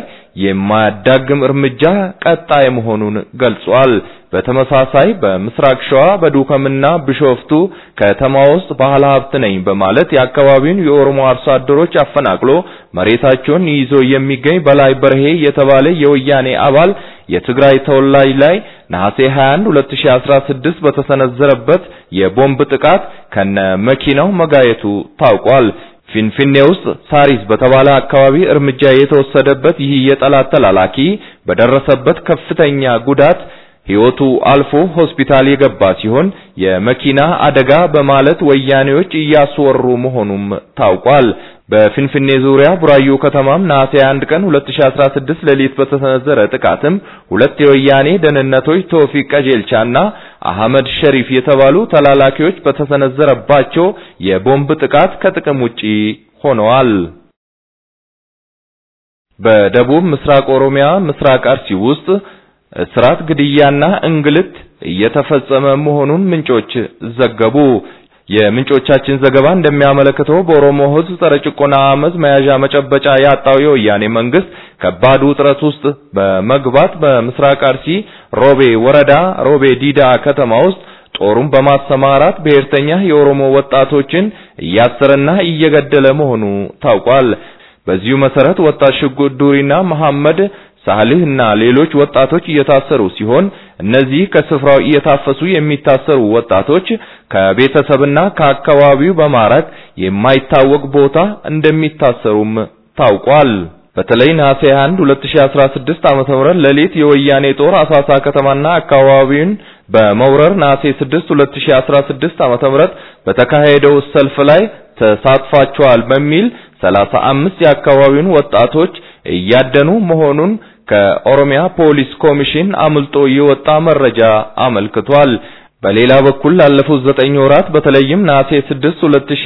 የማያዳግም እርምጃ ቀጣይ መሆኑን ገልጿል። በተመሳሳይ በምስራቅ ሸዋ በዱከምና ቢሾፍቱ ከተማ ውስጥ ባለ ሀብት ነኝ በማለት የአካባቢውን የኦሮሞ አርሶ አደሮች አፈናቅሎ መሬታቸውን ይዞ የሚገኝ በላይ በርሄ የተባለ የወያኔ አባል የትግራይ ተወላጅ ላይ ነሐሴ 21 2016 በተሰነዘረበት የቦምብ ጥቃት ከነ መኪናው መጋየቱ ታውቋል። ፊንፊኔ ውስጥ ሳሪስ በተባለ አካባቢ እርምጃ የተወሰደበት ይህ የጠላት ተላላኪ በደረሰበት ከፍተኛ ጉዳት ሕይወቱ አልፎ ሆስፒታል የገባ ሲሆን የመኪና አደጋ በማለት ወያኔዎች እያስወሩ መሆኑም ታውቋል። በፊንፊኔ ዙሪያ ቡራዩ ከተማም ነሐሴ 1 ቀን 2016 ሌሊት በተሰነዘረ ጥቃትም ሁለት የወያኔ ደህንነቶች ቶፊቅ ቀጀልቻና አህመድ ሸሪፍ የተባሉ ተላላኪዎች በተሰነዘረባቸው የቦምብ ጥቃት ከጥቅም ውጪ ሆነዋል። በደቡብ ምስራቅ ኦሮሚያ ምስራቅ አርሲ ውስጥ እስራት፣ ግድያና እንግልት እየተፈጸመ መሆኑን ምንጮች ዘገቡ። የምንጮቻችን ዘገባ እንደሚያመለክተው በኦሮሞ ሕዝብ ጸረ ጭቆና አመፅ መያዣ መጨበጫ ያጣው የወያኔ መንግስት ከባድ ውጥረት ውስጥ በመግባት በምስራቅ አርሲ ሮቤ ወረዳ ሮቤ ዲዳ ከተማ ውስጥ ጦሩን በማሰማራት ብሔርተኛ የኦሮሞ ወጣቶችን እያሰረና እየገደለ መሆኑ ታውቋል። በዚሁ መሰረት ወጣት ሽጉጥ ዱሪና መሐመድ ሳልህ እና ሌሎች ወጣቶች እየታሰሩ ሲሆን እነዚህ ከስፍራው እየታፈሱ የሚታሰሩ ወጣቶች ከቤተሰብና ከአካባቢው በማራቅ የማይታወቅ ቦታ እንደሚታሰሩም ታውቋል። በተለይ ነሐሴ 1 2016 ዓመተ ምህረት ሌሊት የወያኔ ጦር አሳሳ ከተማና አካባቢውን በመውረር ነሐሴ 6 2016 ዓመተ ምህረት በተካሄደው ሰልፍ ላይ ተሳትፋቸዋል በሚል 35 የአካባቢውን ወጣቶች እያደኑ መሆኑን ከኦሮሚያ ፖሊስ ኮሚሽን አምልጦ የወጣ መረጃ አመልክቷል። በሌላ በኩል ላለፉት ዘጠኝ ወራት በተለይም ነሐሴ 6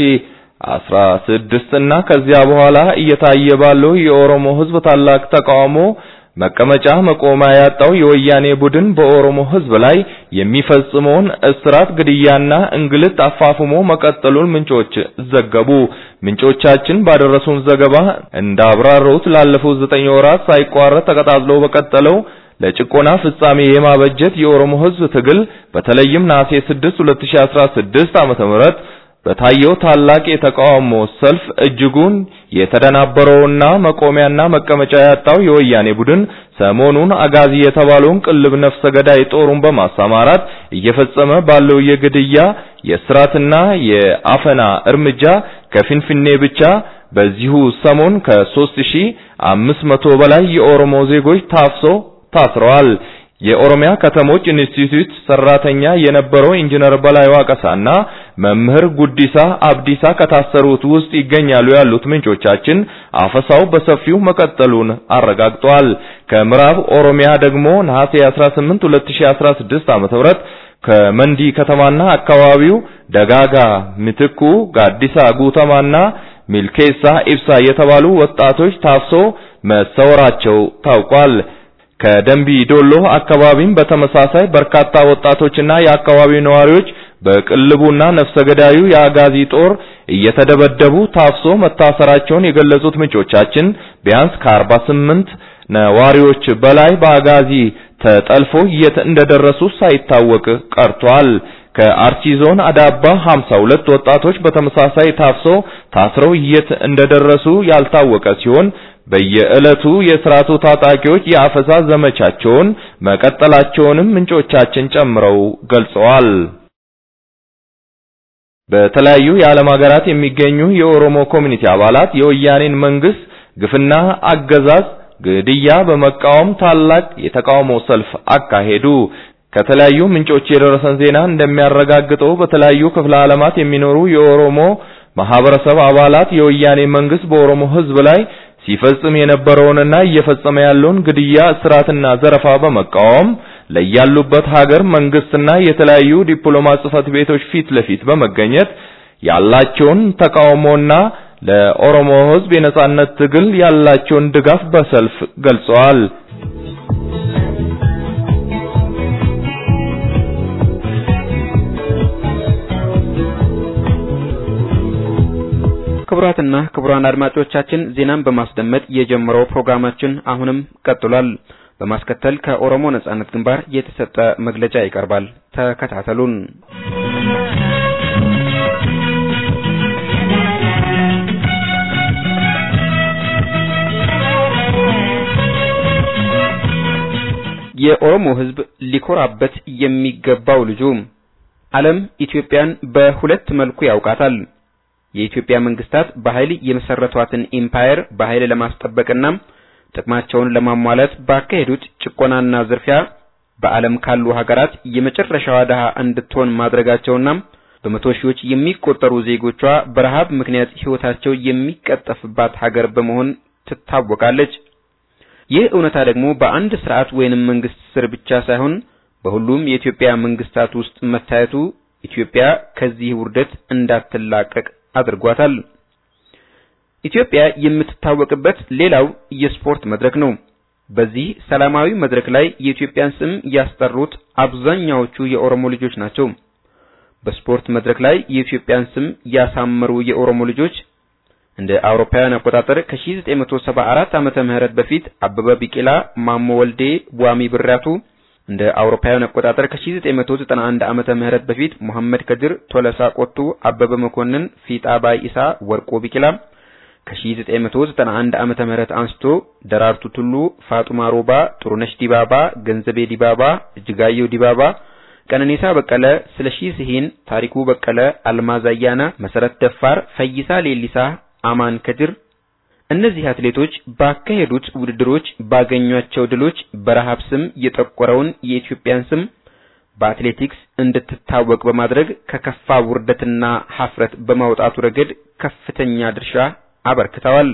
2016 እና ከዚያ በኋላ እየታየ ባለው የኦሮሞ ሕዝብ ታላቅ ተቃውሞ መቀመጫ መቆሚያ ያጣው የወያኔ ቡድን በኦሮሞ ሕዝብ ላይ የሚፈጽመውን እስራት፣ ግድያና እንግልት አፋፍሞ መቀጠሉን ምንጮች ዘገቡ። ምንጮቻችን ባደረሱን ዘገባ እንዳብራሩት ላለፉት ዘጠኝ ወራት ሳይቋረጥ ተቀጣጥሎ በቀጠለው ለጭቆና ፍጻሜ የማበጀት የኦሮሞ ሕዝብ ትግል በተለይም ነሐሴ 6 2016 ዓመተ ምህረት በታየው ታላቅ የተቃውሞ ሰልፍ እጅጉን የተደናበረውና መቆሚያና መቀመጫ ያጣው የወያኔ ቡድን ሰሞኑን አጋዚ የተባለውን ቅልብ ነፍሰ ገዳይ ጦሩን በማሰማራት እየፈጸመ ባለው የግድያ የስራትና የአፈና እርምጃ ከፊንፊኔ ብቻ በዚሁ ሰሞን ከ3500 በላይ የኦሮሞ ዜጎች ታፍሶ ታስረዋል። የኦሮሚያ ከተሞች ኢንስቲትዩት ሰራተኛ የነበረው ኢንጂነር በላይ ዋቀሳና መምህር ጉዲሳ አብዲሳ ከታሰሩት ውስጥ ይገኛሉ ያሉት ምንጮቻችን አፈሳው በሰፊው መቀጠሉን አረጋግጠዋል። ከምዕራብ ኦሮሚያ ደግሞ ነሐሴ 18 2016 ዓ.ም ከመንዲ ከተማና አካባቢው ደጋጋ ምትኩ፣ ጋዲሳ ጉተማና ሚልኬሳ ኢብሳ የተባሉ ወጣቶች ታፍሶ መሰወራቸው ታውቋል። ከደንቢ ዶሎ አካባቢም በተመሳሳይ በርካታ ወጣቶችና የአካባቢው ነዋሪዎች በቅልቡና ነፍሰ ገዳዩ የአጋዚ ጦር እየተደበደቡ ታፍሶ መታሰራቸውን የገለጹት ምንጮቻችን ቢያንስ ከ48 ነዋሪዎች በላይ በአጋዚ ተጠልፎ የት እንደደረሱ ሳይታወቅ ቀርቷል። ከአርሲ ዞን አዳባ 52 ወጣቶች በተመሳሳይ ታፍሶ ታስረው የት እንደደረሱ ያልታወቀ ሲሆን በየዕለቱ የስርዓቱ ታጣቂዎች የአፈሳ ዘመቻቸውን መቀጠላቸውንም ምንጮቻችን ጨምረው ገልጸዋል። በተለያዩ የዓለም ሀገራት የሚገኙ የኦሮሞ ኮሚኒቲ አባላት የወያኔን መንግስት ግፍና አገዛዝ ግድያ በመቃወም ታላቅ የተቃውሞ ሰልፍ አካሄዱ። ከተለያዩ ምንጮች የደረሰን ዜና እንደሚያረጋግጠው በተለያዩ ክፍለ ዓለማት የሚኖሩ የኦሮሞ ማህበረሰብ አባላት የወያኔ መንግስት በኦሮሞ ህዝብ ላይ ሲፈጽም የነበረውንና እየፈጸመ ያለውን ግድያ፣ እስራትና ዘረፋ በመቃወም ለያሉበት ሀገር መንግስትና የተለያዩ ዲፕሎማት ጽህፈት ቤቶች ፊት ለፊት በመገኘት ያላቸውን ተቃውሞና ለኦሮሞ ህዝብ የነጻነት ትግል ያላቸውን ድጋፍ በሰልፍ ገልጸዋል። ክቡራትና ክቡራን አድማጮቻችን ዜናን በማስደመጥ የጀመረው ፕሮግራማችን አሁንም ቀጥሏል። በማስከተል ከኦሮሞ ነጻነት ግንባር የተሰጠ መግለጫ ይቀርባል። ተከታተሉን። የኦሮሞ ህዝብ ሊኮራበት የሚገባው ልጁ ዓለም ኢትዮጵያን በሁለት መልኩ ያውቃታል። የኢትዮጵያ መንግስታት በኃይል የመሰረቷትን ኢምፓየር በኃይል ለማስጠበቅና ጥቅማቸውን ለማሟላት ባካሄዱት ጭቆናና ዝርፊያ በዓለም ካሉ ሀገራት የመጨረሻዋ ድሃ እንድትሆን ማድረጋቸውና በመቶ ሺዎች የሚቆጠሩ ዜጎቿ በረሃብ ምክንያት ህይወታቸው የሚቀጠፍባት ሀገር በመሆን ትታወቃለች። ይህ እውነታ ደግሞ በአንድ ስርዓት ወይንም መንግስት ስር ብቻ ሳይሆን በሁሉም የኢትዮጵያ መንግስታት ውስጥ መታየቱ ኢትዮጵያ ከዚህ ውርደት እንዳትላቀቅ አድርጓታል። ኢትዮጵያ የምትታወቅበት ሌላው የስፖርት መድረክ ነው። በዚህ ሰላማዊ መድረክ ላይ የኢትዮጵያን ስም ያስጠሩት አብዛኛዎቹ የኦሮሞ ልጆች ናቸው። በስፖርት መድረክ ላይ የኢትዮጵያን ስም ያሳመሩ የኦሮሞ ልጆች እንደ አውሮፓውያን አቆጣጠር ከ1974 ዓመተ ምህረት በፊት አበበ ቢቂላ፣ ማሞ ወልዴ፣ ዋሚ ብራቱ እንደ አውሮፓውያን አቆጣጠር ከ1991 ዓመተ ምህረት በፊት መሐመድ ከድር፣ ቶለሳ ቆቱ፣ አበበ መኮንን፣ ፊጣ ባይሳ፣ ወርቆ ቢቂላ ከ1991 ዓመተ ምህረት አንስቶ ደራርቱ ቱሉ፣ ፋጡማ ሮባ፣ ጥሩነሽ ዲባባ፣ ገንዘቤ ዲባባ፣ እጅጋየሁ ዲባባ፣ ቀነኒሳ በቀለ፣ ስለሺ ስሂን፣ ታሪኩ በቀለ፣ አልማዝ አያና፣ መሰረት ደፋር፣ ፈይሳ ሌሊሳ፣ አማን ከድር እነዚህ አትሌቶች ባካሄዱት ውድድሮች ባገኟቸው ድሎች በረሃብ ስም የጠቆረውን የኢትዮጵያን ስም በአትሌቲክስ እንድትታወቅ በማድረግ ከከፋ ውርደትና ሀፍረት በማውጣቱ ረገድ ከፍተኛ ድርሻ አበርክተዋል።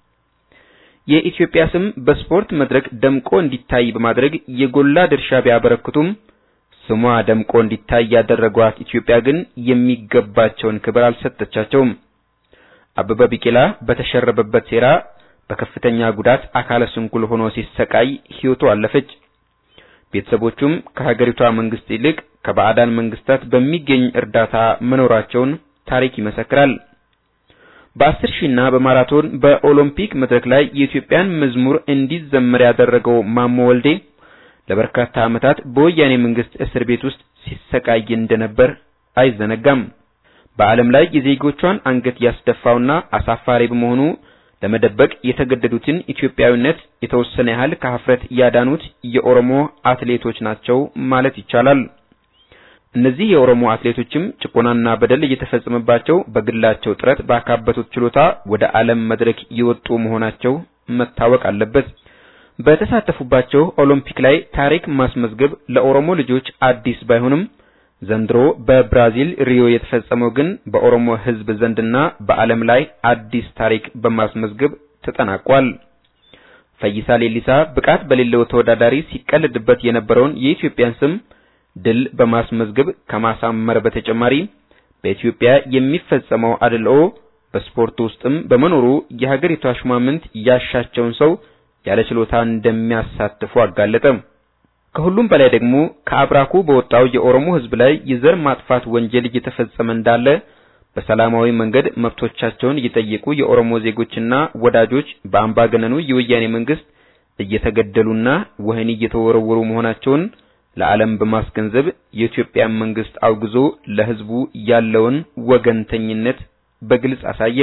የኢትዮጵያ ስም በስፖርት መድረክ ደምቆ እንዲታይ በማድረግ የጎላ ድርሻ ቢያበረክቱም ስሟ ደምቆ እንዲታይ ያደረጓት ኢትዮጵያ ግን የሚገባቸውን ክብር አልሰጠቻቸውም። አበበ ቢቂላ በተሸረበበት ሴራ በከፍተኛ ጉዳት አካለ ስንኩል ሆኖ ሲሰቃይ ሕይወቱ አለፈች። ቤተሰቦቹም ከሀገሪቷ መንግስት ይልቅ ከባዕዳን መንግስታት በሚገኝ እርዳታ መኖራቸውን ታሪክ ይመሰክራል። በአስር ሺና በማራቶን በኦሎምፒክ መድረክ ላይ የኢትዮጵያን መዝሙር እንዲዘመር ያደረገው ማሞ ወልዴ ለበርካታ ዓመታት በወያኔ መንግስት እስር ቤት ውስጥ ሲሰቃይ እንደነበር አይዘነጋም። በዓለም ላይ የዜጎቿን አንገት ያስደፋውና አሳፋሪ በመሆኑ ለመደበቅ የተገደዱትን ኢትዮጵያዊነት የተወሰነ ያህል ከሀፍረት ያዳኑት የኦሮሞ አትሌቶች ናቸው ማለት ይቻላል። እነዚህ የኦሮሞ አትሌቶችም ጭቆናና በደል እየተፈጸመባቸው በግላቸው ጥረት ባካበቱት ችሎታ ወደ ዓለም መድረክ የወጡ መሆናቸው መታወቅ አለበት። በተሳተፉባቸው ኦሎምፒክ ላይ ታሪክ ማስመዝገብ ለኦሮሞ ልጆች አዲስ ባይሆንም ዘንድሮ በብራዚል ሪዮ የተፈጸመው ግን በኦሮሞ ሕዝብ ዘንድና በዓለም ላይ አዲስ ታሪክ በማስመዝገብ ተጠናቋል። ፈይሳ ሌሊሳ ብቃት በሌለው ተወዳዳሪ ሲቀልድበት የነበረውን የኢትዮጵያን ስም ድል በማስመዝገብ ከማሳመር በተጨማሪ በኢትዮጵያ የሚፈጸመው አድልኦ በስፖርት ውስጥም በመኖሩ የሀገሪቷ ሹማምንት ያሻቸውን ሰው ያለ ችሎታ እንደሚያሳትፉ አጋለጠ። ከሁሉም በላይ ደግሞ ከአብራኩ በወጣው የኦሮሞ ሕዝብ ላይ የዘር ማጥፋት ወንጀል እየተፈጸመ እንዳለ በሰላማዊ መንገድ መብቶቻቸውን እየጠየቁ የኦሮሞ ዜጎችና ወዳጆች በአምባገነኑ የወያኔ መንግስት እየተገደሉና ወህኒ እየተወረወሩ መሆናቸውን ለዓለም በማስገንዘብ የኢትዮጵያ መንግስት አውግዞ ለሕዝቡ ያለውን ወገንተኝነት በግልጽ አሳየ።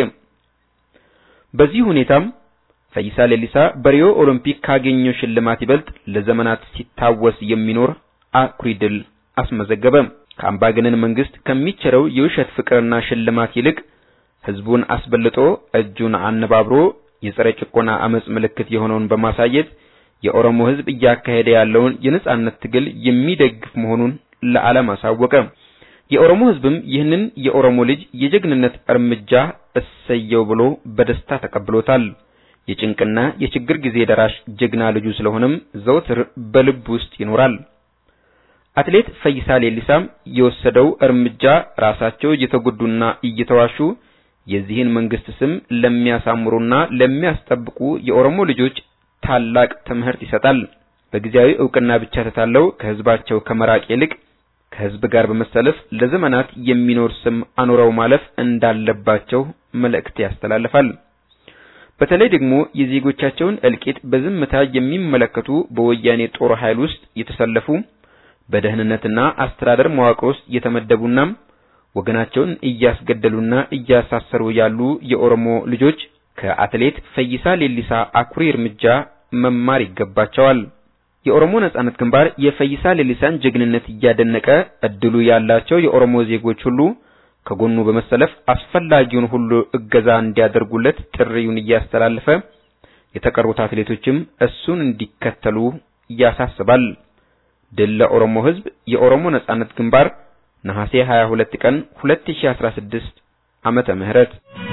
በዚህ ሁኔታም ፈይሳ ሌሊሳ በሪዮ ኦሎምፒክ ካገኘው ሽልማት ይበልጥ ለዘመናት ሲታወስ የሚኖር አኩሪ ድል አስመዘገበ። ከአምባገነን መንግስት ከሚቸረው የውሸት ፍቅርና ሽልማት ይልቅ ህዝቡን አስበልጦ እጁን አነባብሮ የጸረ ጭቆና አመጽ ምልክት የሆነውን በማሳየት የኦሮሞ ህዝብ እያካሄደ ያለውን የነጻነት ትግል የሚደግፍ መሆኑን ለዓለም አሳወቀ። የኦሮሞ ህዝብም ይህንን የኦሮሞ ልጅ የጀግንነት እርምጃ እሰየው ብሎ በደስታ ተቀብሎታል። የጭንቅና የችግር ጊዜ ደራሽ ጀግና ልጁ ስለሆነም ዘውትር በልብ ውስጥ ይኖራል። አትሌት ፈይሳ ሌሊሳም የወሰደው እርምጃ ራሳቸው እየተጎዱና እየተዋሹ የዚህን መንግስት ስም ለሚያሳምሩና ለሚያስጠብቁ የኦሮሞ ልጆች ታላቅ ትምህርት ይሰጣል። በጊዜያዊ እውቅና ብቻ ተታለው ከህዝባቸው ከመራቅ ይልቅ ከህዝብ ጋር በመሰለፍ ለዘመናት የሚኖር ስም አኑረው ማለፍ እንዳለባቸው መልእክት ያስተላልፋል። በተለይ ደግሞ የዜጎቻቸውን እልቂት በዝምታ የሚመለከቱ በወያኔ ጦር ኃይል ውስጥ የተሰለፉ በደህንነትና አስተዳደር መዋቅር ውስጥ የተመደቡና ወገናቸውን እያስገደሉና እያሳሰሩ ያሉ የኦሮሞ ልጆች ከአትሌት ፈይሳ ሌሊሳ አኩሪ እርምጃ መማር ይገባቸዋል። የኦሮሞ ነጻነት ግንባር የፈይሳ ሌሊሳን ጀግንነት እያደነቀ እድሉ ያላቸው የኦሮሞ ዜጎች ሁሉ ከጎኑ በመሰለፍ አስፈላጊውን ሁሉ እገዛ እንዲያደርጉለት ጥሪውን እያስተላለፈ የተቀሩት አትሌቶችም እሱን እንዲከተሉ ያሳስባል። ድል ለኦሮሞ ሕዝብ! የኦሮሞ ነጻነት ግንባር ነሐሴ 22 ቀን 2016 ዓመተ ምህረት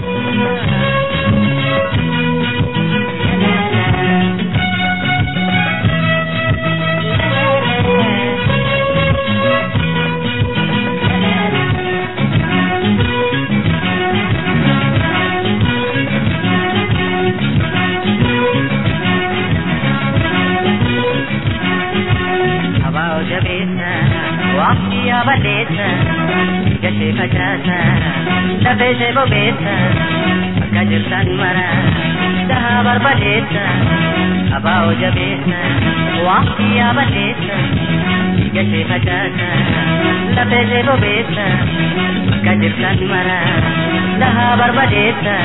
balleessa gashee facaasa lafee ishee bobeessa akka jirtan mara dhahaa barbadeessa abaa'oo jabeessa waqtii yaa balleessa gashee facaasa lafee ishee bobeessa akka jirtan mara dhahaa barbadeessa.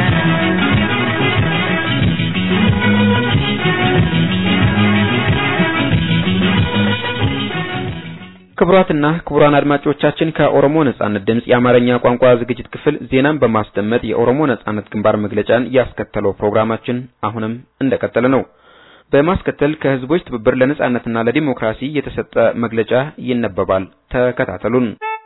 ክቡራትና ክቡራን አድማጮቻችን ከኦሮሞ ነጻነት ድምጽ የአማርኛ ቋንቋ ዝግጅት ክፍል ዜናን በማስደመጥ የኦሮሞ ነጻነት ግንባር መግለጫን ያስከተለው ፕሮግራማችን አሁንም እንደቀጠለ ነው። በማስከተል ከህዝቦች ትብብር ለነጻነትና ለዲሞክራሲ የተሰጠ መግለጫ ይነበባል። ተከታተሉን።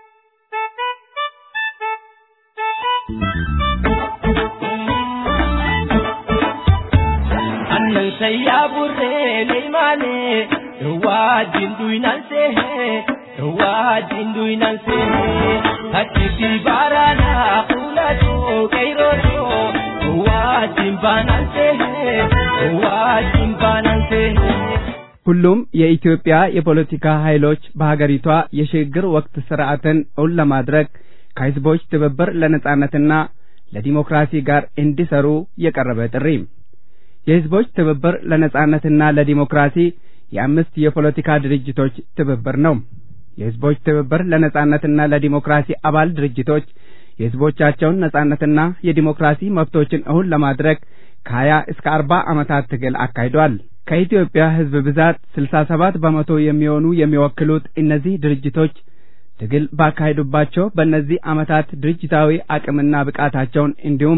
annan sayyaa burree leeymaane wajjin duynaan seehee wajjin duynaan seehee achitti baaraadhaa fuulatoo qeyrotoo wajjin baanaan seehee wajjin baanaan seehee ሁሉም የኢትዮጵያ የፖለቲካ ኃይሎች በሀገሪቷ የሽግግር ወቅት ስርዓትን እውን ለማድረግ ከህዝቦች ትብብር ለነጻነትና ለዲሞክራሲ ጋር እንዲሰሩ የቀረበ ጥሪ የህዝቦች ትብብር ለነጻነትና ለዲሞክራሲ የአምስት የፖለቲካ ድርጅቶች ትብብር ነው። የህዝቦች ትብብር ለነጻነትና ለዲሞክራሲ አባል ድርጅቶች የህዝቦቻቸውን ነጻነትና የዲሞክራሲ መብቶችን እውን ለማድረግ ከሀያ እስከ አርባ ዓመታት ትግል አካሂዷል። ከኢትዮጵያ ህዝብ ብዛት ስልሳ ሰባት በመቶ የሚሆኑ የሚወክሉት እነዚህ ድርጅቶች ትግል ባካሄዱባቸው በእነዚህ ዓመታት ድርጅታዊ አቅምና ብቃታቸውን እንዲሁም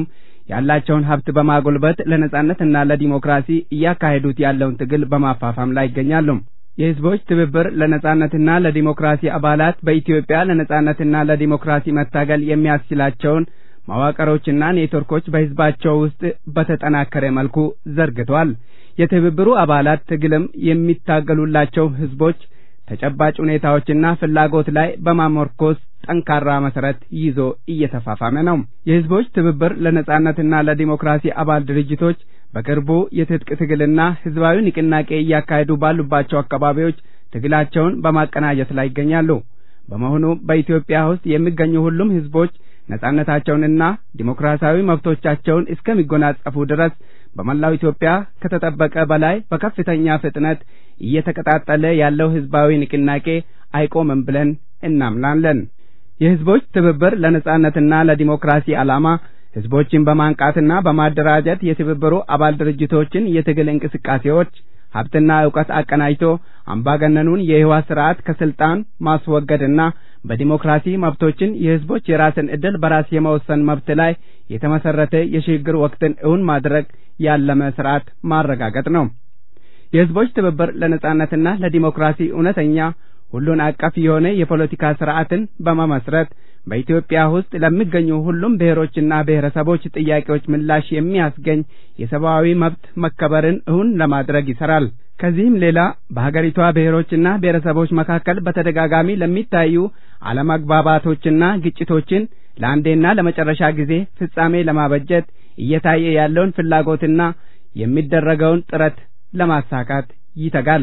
ያላቸውን ሀብት በማጎልበት ለነጻነትና ለዲሞክራሲ እያካሄዱት ያለውን ትግል በማፋፋም ላይ ይገኛሉ። የህዝቦች ትብብር ለነጻነትና ለዲሞክራሲ አባላት በኢትዮጵያ ለነጻነትና ለዲሞክራሲ መታገል የሚያስችላቸውን መዋቅሮችና ኔትወርኮች በህዝባቸው ውስጥ በተጠናከረ መልኩ ዘርግቷል። የትብብሩ አባላት ትግልም የሚታገሉላቸው ህዝቦች ተጨባጭ ሁኔታዎችና ፍላጎት ላይ በማመርኮዝ ጠንካራ መሰረት ይዞ እየተፋፋመ ነው። የህዝቦች ትብብር ለነጻነትና ለዲሞክራሲ አባል ድርጅቶች በቅርቡ የትጥቅ ትግልና ህዝባዊ ንቅናቄ እያካሄዱ ባሉባቸው አካባቢዎች ትግላቸውን በማቀናጀት ላይ ይገኛሉ። በመሆኑ በኢትዮጵያ ውስጥ የሚገኙ ሁሉም ህዝቦች ነጻነታቸውንና ዲሞክራሲያዊ መብቶቻቸውን እስከሚጎናጸፉ ድረስ በመላው ኢትዮጵያ ከተጠበቀ በላይ በከፍተኛ ፍጥነት እየተቀጣጠለ ያለው ህዝባዊ ንቅናቄ አይቆምም ብለን እናምናለን። የህዝቦች ትብብር ለነጻነትና ለዲሞክራሲ ዓላማ ህዝቦችን በማንቃትና በማደራጀት የትብብሩ አባል ድርጅቶችን የትግል እንቅስቃሴዎች ሀብትና ዕውቀት አቀናጅቶ አምባገነኑን የህወሓት ስርዓት ከስልጣን ማስወገድና በዲሞክራሲ መብቶችን የህዝቦች የራስን ዕድል በራስ የመወሰን መብት ላይ የተመሰረተ የሽግግር ወቅትን እውን ማድረግ ያለመ ስርዓት ማረጋገጥ ነው። የህዝቦች ትብብር ለነጻነትና ለዲሞክራሲ እውነተኛ ሁሉን አቀፍ የሆነ የፖለቲካ ስርዓትን በመመስረት በኢትዮጵያ ውስጥ ለሚገኙ ሁሉም ብሔሮችና ብሔረሰቦች ጥያቄዎች ምላሽ የሚያስገኝ የሰብአዊ መብት መከበርን እውን ለማድረግ ይሰራል። ከዚህም ሌላ በሀገሪቷ ብሔሮችና ብሔረሰቦች መካከል በተደጋጋሚ ለሚታዩ አለመግባባቶችና ግጭቶችን ለአንዴና ለመጨረሻ ጊዜ ፍጻሜ ለማበጀት እየታየ ያለውን ፍላጎትና የሚደረገውን ጥረት ለማሳካት ይተጋል።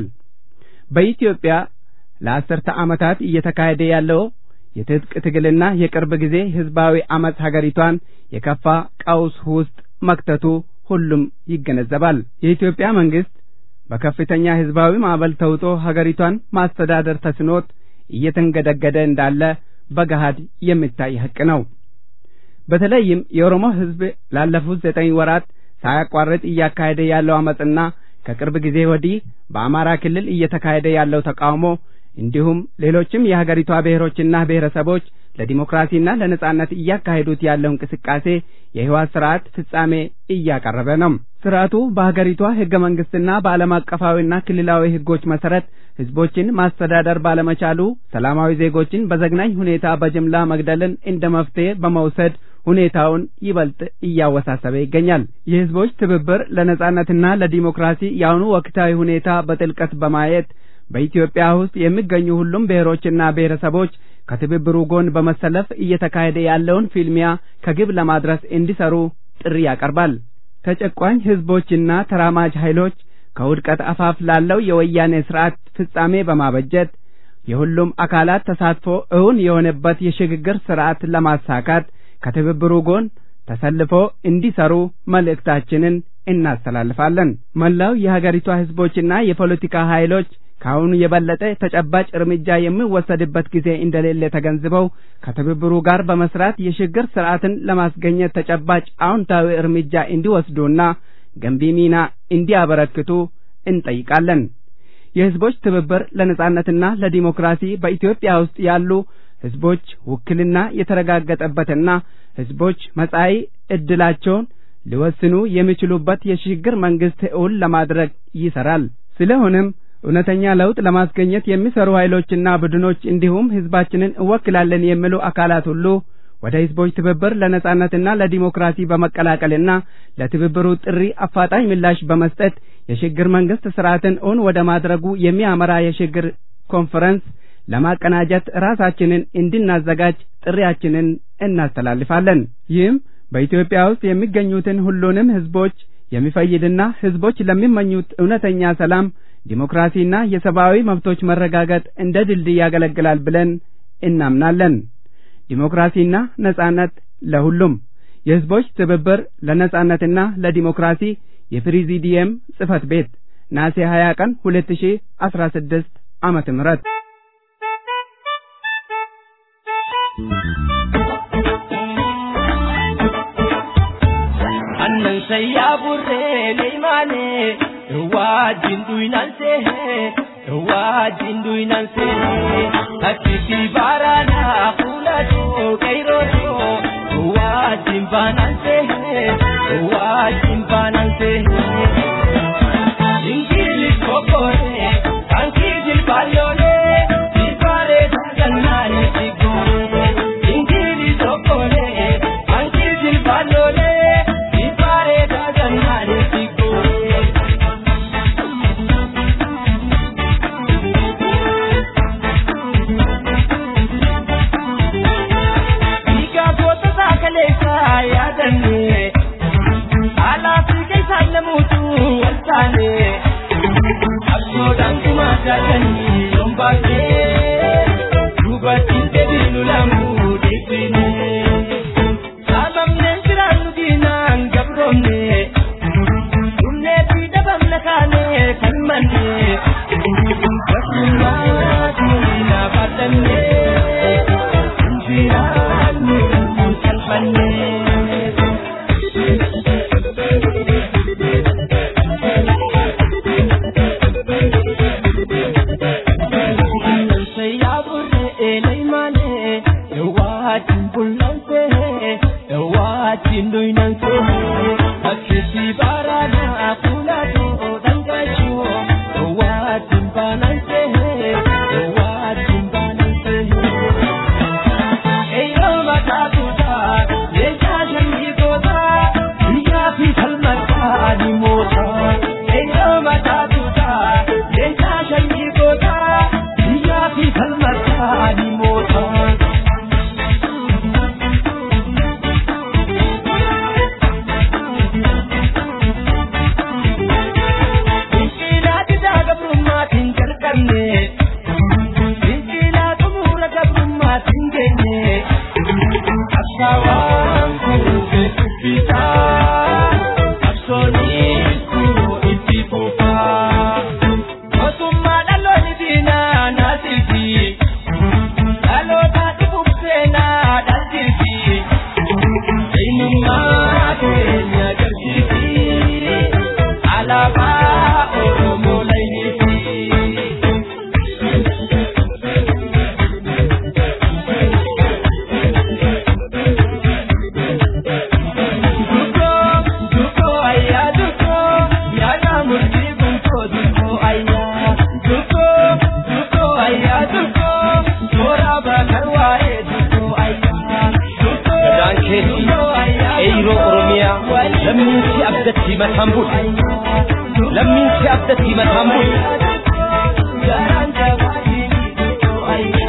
በኢትዮጵያ ለአስርተ ዓመታት እየተካሄደ ያለው የትጥቅ ትግልና የቅርብ ጊዜ ህዝባዊ አመፅ ሀገሪቷን የከፋ ቀውስ ውስጥ መክተቱ ሁሉም ይገነዘባል። የኢትዮጵያ መንግስት በከፍተኛ ህዝባዊ ማዕበል ተውጦ ሀገሪቷን ማስተዳደር ተስኖት እየተንገደገደ እንዳለ በገሃድ የሚታይ ሀቅ ነው። በተለይም የኦሮሞ ህዝብ ላለፉት ዘጠኝ ወራት ሳያቋርጥ እያካሄደ ያለው አመፅና ከቅርብ ጊዜ ወዲህ በአማራ ክልል እየተካሄደ ያለው ተቃውሞ እንዲሁም ሌሎችም የሀገሪቷ ብሔሮችና ብሔረሰቦች ለዲሞክራሲና ለነጻነት እያካሄዱት ያለው እንቅስቃሴ የህወሓት ስርዓት ፍጻሜ እያቀረበ ነው። ስርዓቱ በሀገሪቷ ህገ መንግስትና በዓለም አቀፋዊና ክልላዊ ህጎች መሰረት ህዝቦችን ማስተዳደር ባለመቻሉ ሰላማዊ ዜጎችን በዘግናኝ ሁኔታ በጅምላ መግደልን እንደ መፍትሄ በመውሰድ ሁኔታውን ይበልጥ እያወሳሰበ ይገኛል። የህዝቦች ትብብር ለነጻነትና ለዲሞክራሲ የአሁኑ ወቅታዊ ሁኔታ በጥልቀት በማየት በኢትዮጵያ ውስጥ የሚገኙ ሁሉም ብሔሮችና ብሔረሰቦች ከትብብሩ ጎን በመሰለፍ እየተካሄደ ያለውን ፊልሚያ ከግብ ለማድረስ እንዲሰሩ ጥሪ ያቀርባል። ተጨቋኝ ህዝቦችና ተራማጅ ኃይሎች ከውድቀት አፋፍ ላለው የወያኔ ስርዓት ፍጻሜ በማበጀት የሁሉም አካላት ተሳትፎ እውን የሆነበት የሽግግር ስርዓት ለማሳካት ከትብብሩ ጎን ተሰልፎ እንዲሰሩ መልእክታችንን እናስተላልፋለን። መላው የሀገሪቷ ህዝቦችና የፖለቲካ ኃይሎች ከአሁኑ የበለጠ ተጨባጭ እርምጃ የሚወሰድበት ጊዜ እንደሌለ ተገንዝበው ከትብብሩ ጋር በመስራት የሽግግር ስርዓትን ለማስገኘት ተጨባጭ አዎንታዊ እርምጃ እንዲወስዱና ገንቢ ሚና እንዲያበረክቱ እንጠይቃለን። የህዝቦች ትብብር ለነጻነትና ለዲሞክራሲ በኢትዮጵያ ውስጥ ያሉ ህዝቦች ውክልና የተረጋገጠበትና ህዝቦች መጻኢ ዕድላቸውን ሊወስኑ የሚችሉበት የሽግግር መንግስት እውን ለማድረግ ይሰራል። ስለሆነም እውነተኛ ለውጥ ለማስገኘት የሚሰሩ ኃይሎችና ቡድኖች እንዲሁም ህዝባችንን እወክላለን የሚሉ አካላት ሁሉ ወደ ህዝቦች ትብብር ለነጻነትና ለዲሞክራሲ በመቀላቀልና ለትብብሩ ጥሪ አፋጣኝ ምላሽ በመስጠት የሽግግር መንግስት ስርዓትን እውን ወደ ማድረጉ የሚያመራ የሽግግር ኮንፈረንስ ለማቀናጀት ራሳችንን እንድናዘጋጅ ጥሪያችንን እናስተላልፋለን። ይህም በኢትዮጵያ ውስጥ የሚገኙትን ሁሉንም ህዝቦች የሚፈይድና ህዝቦች ለሚመኙት እውነተኛ ሰላም ዲሞክራሲና የሰብአዊ መብቶች መረጋገጥ እንደ ድልድይ ያገለግላል ብለን እናምናለን። ዲሞክራሲና ነጻነት ለሁሉም የህዝቦች ትብብር ለነጻነትና ለዲሞክራሲ የፕሬዚዲየም ጽህፈት ቤት ናሴ 20 ቀን 2016 ዓመተ ምህረት annan sai ya burre leimane wajin duinan se wajin duinan se hakiki barana kula do kairo do wajin banan se wajjin baananse. Ingilis kokore kankii jilbaayoolee jilbaalee sagannaalee sigoore. Ingilis kokore kankii jilbaayoolee jilbaalee sagannaalee sigoore. Dhiigaafota saakaleessaa yaadannee alaa fi keessaan namuutu wal taane absoodhaan kumaa jaatanii yoon baay'ee dubartiin deebiinu lamuu deebine saamamneen jiraannu diinaan gabroomne dhumnee fi dhabamna kaanee kan manne gabrummaa diinaa baadhannee jiraannu salphannee. Alaabaa Oromoo laynii Duko, duko ayya duko, yana murti bunko duko ayya. Duko, duko ayya duko, tora bakar waa'ee duko ayya. Duko, Gadaan keetti duko ayya eeyiroo Oromiyaa lammiinsi abdatti mataan bulu. Lammiinsi abdatti mataan bulu. Garaan jabaanii duko ayya.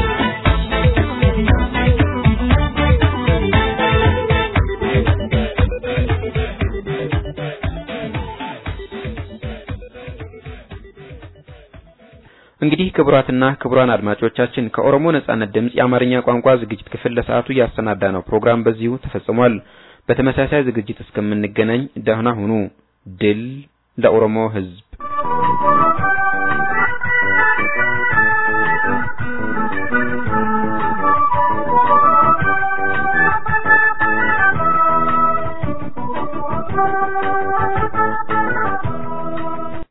እንግዲህ ክቡራትና ክቡራን አድማጮቻችን ከኦሮሞ ነጻነት ድምፅ የአማርኛ ቋንቋ ዝግጅት ክፍል ለሰዓቱ ያሰናዳ ነው ፕሮግራም በዚሁ ተፈጽሟል። በተመሳሳይ ዝግጅት እስከምንገናኝ ደህና ሁኑ። ድል ለኦሮሞ ሕዝብ!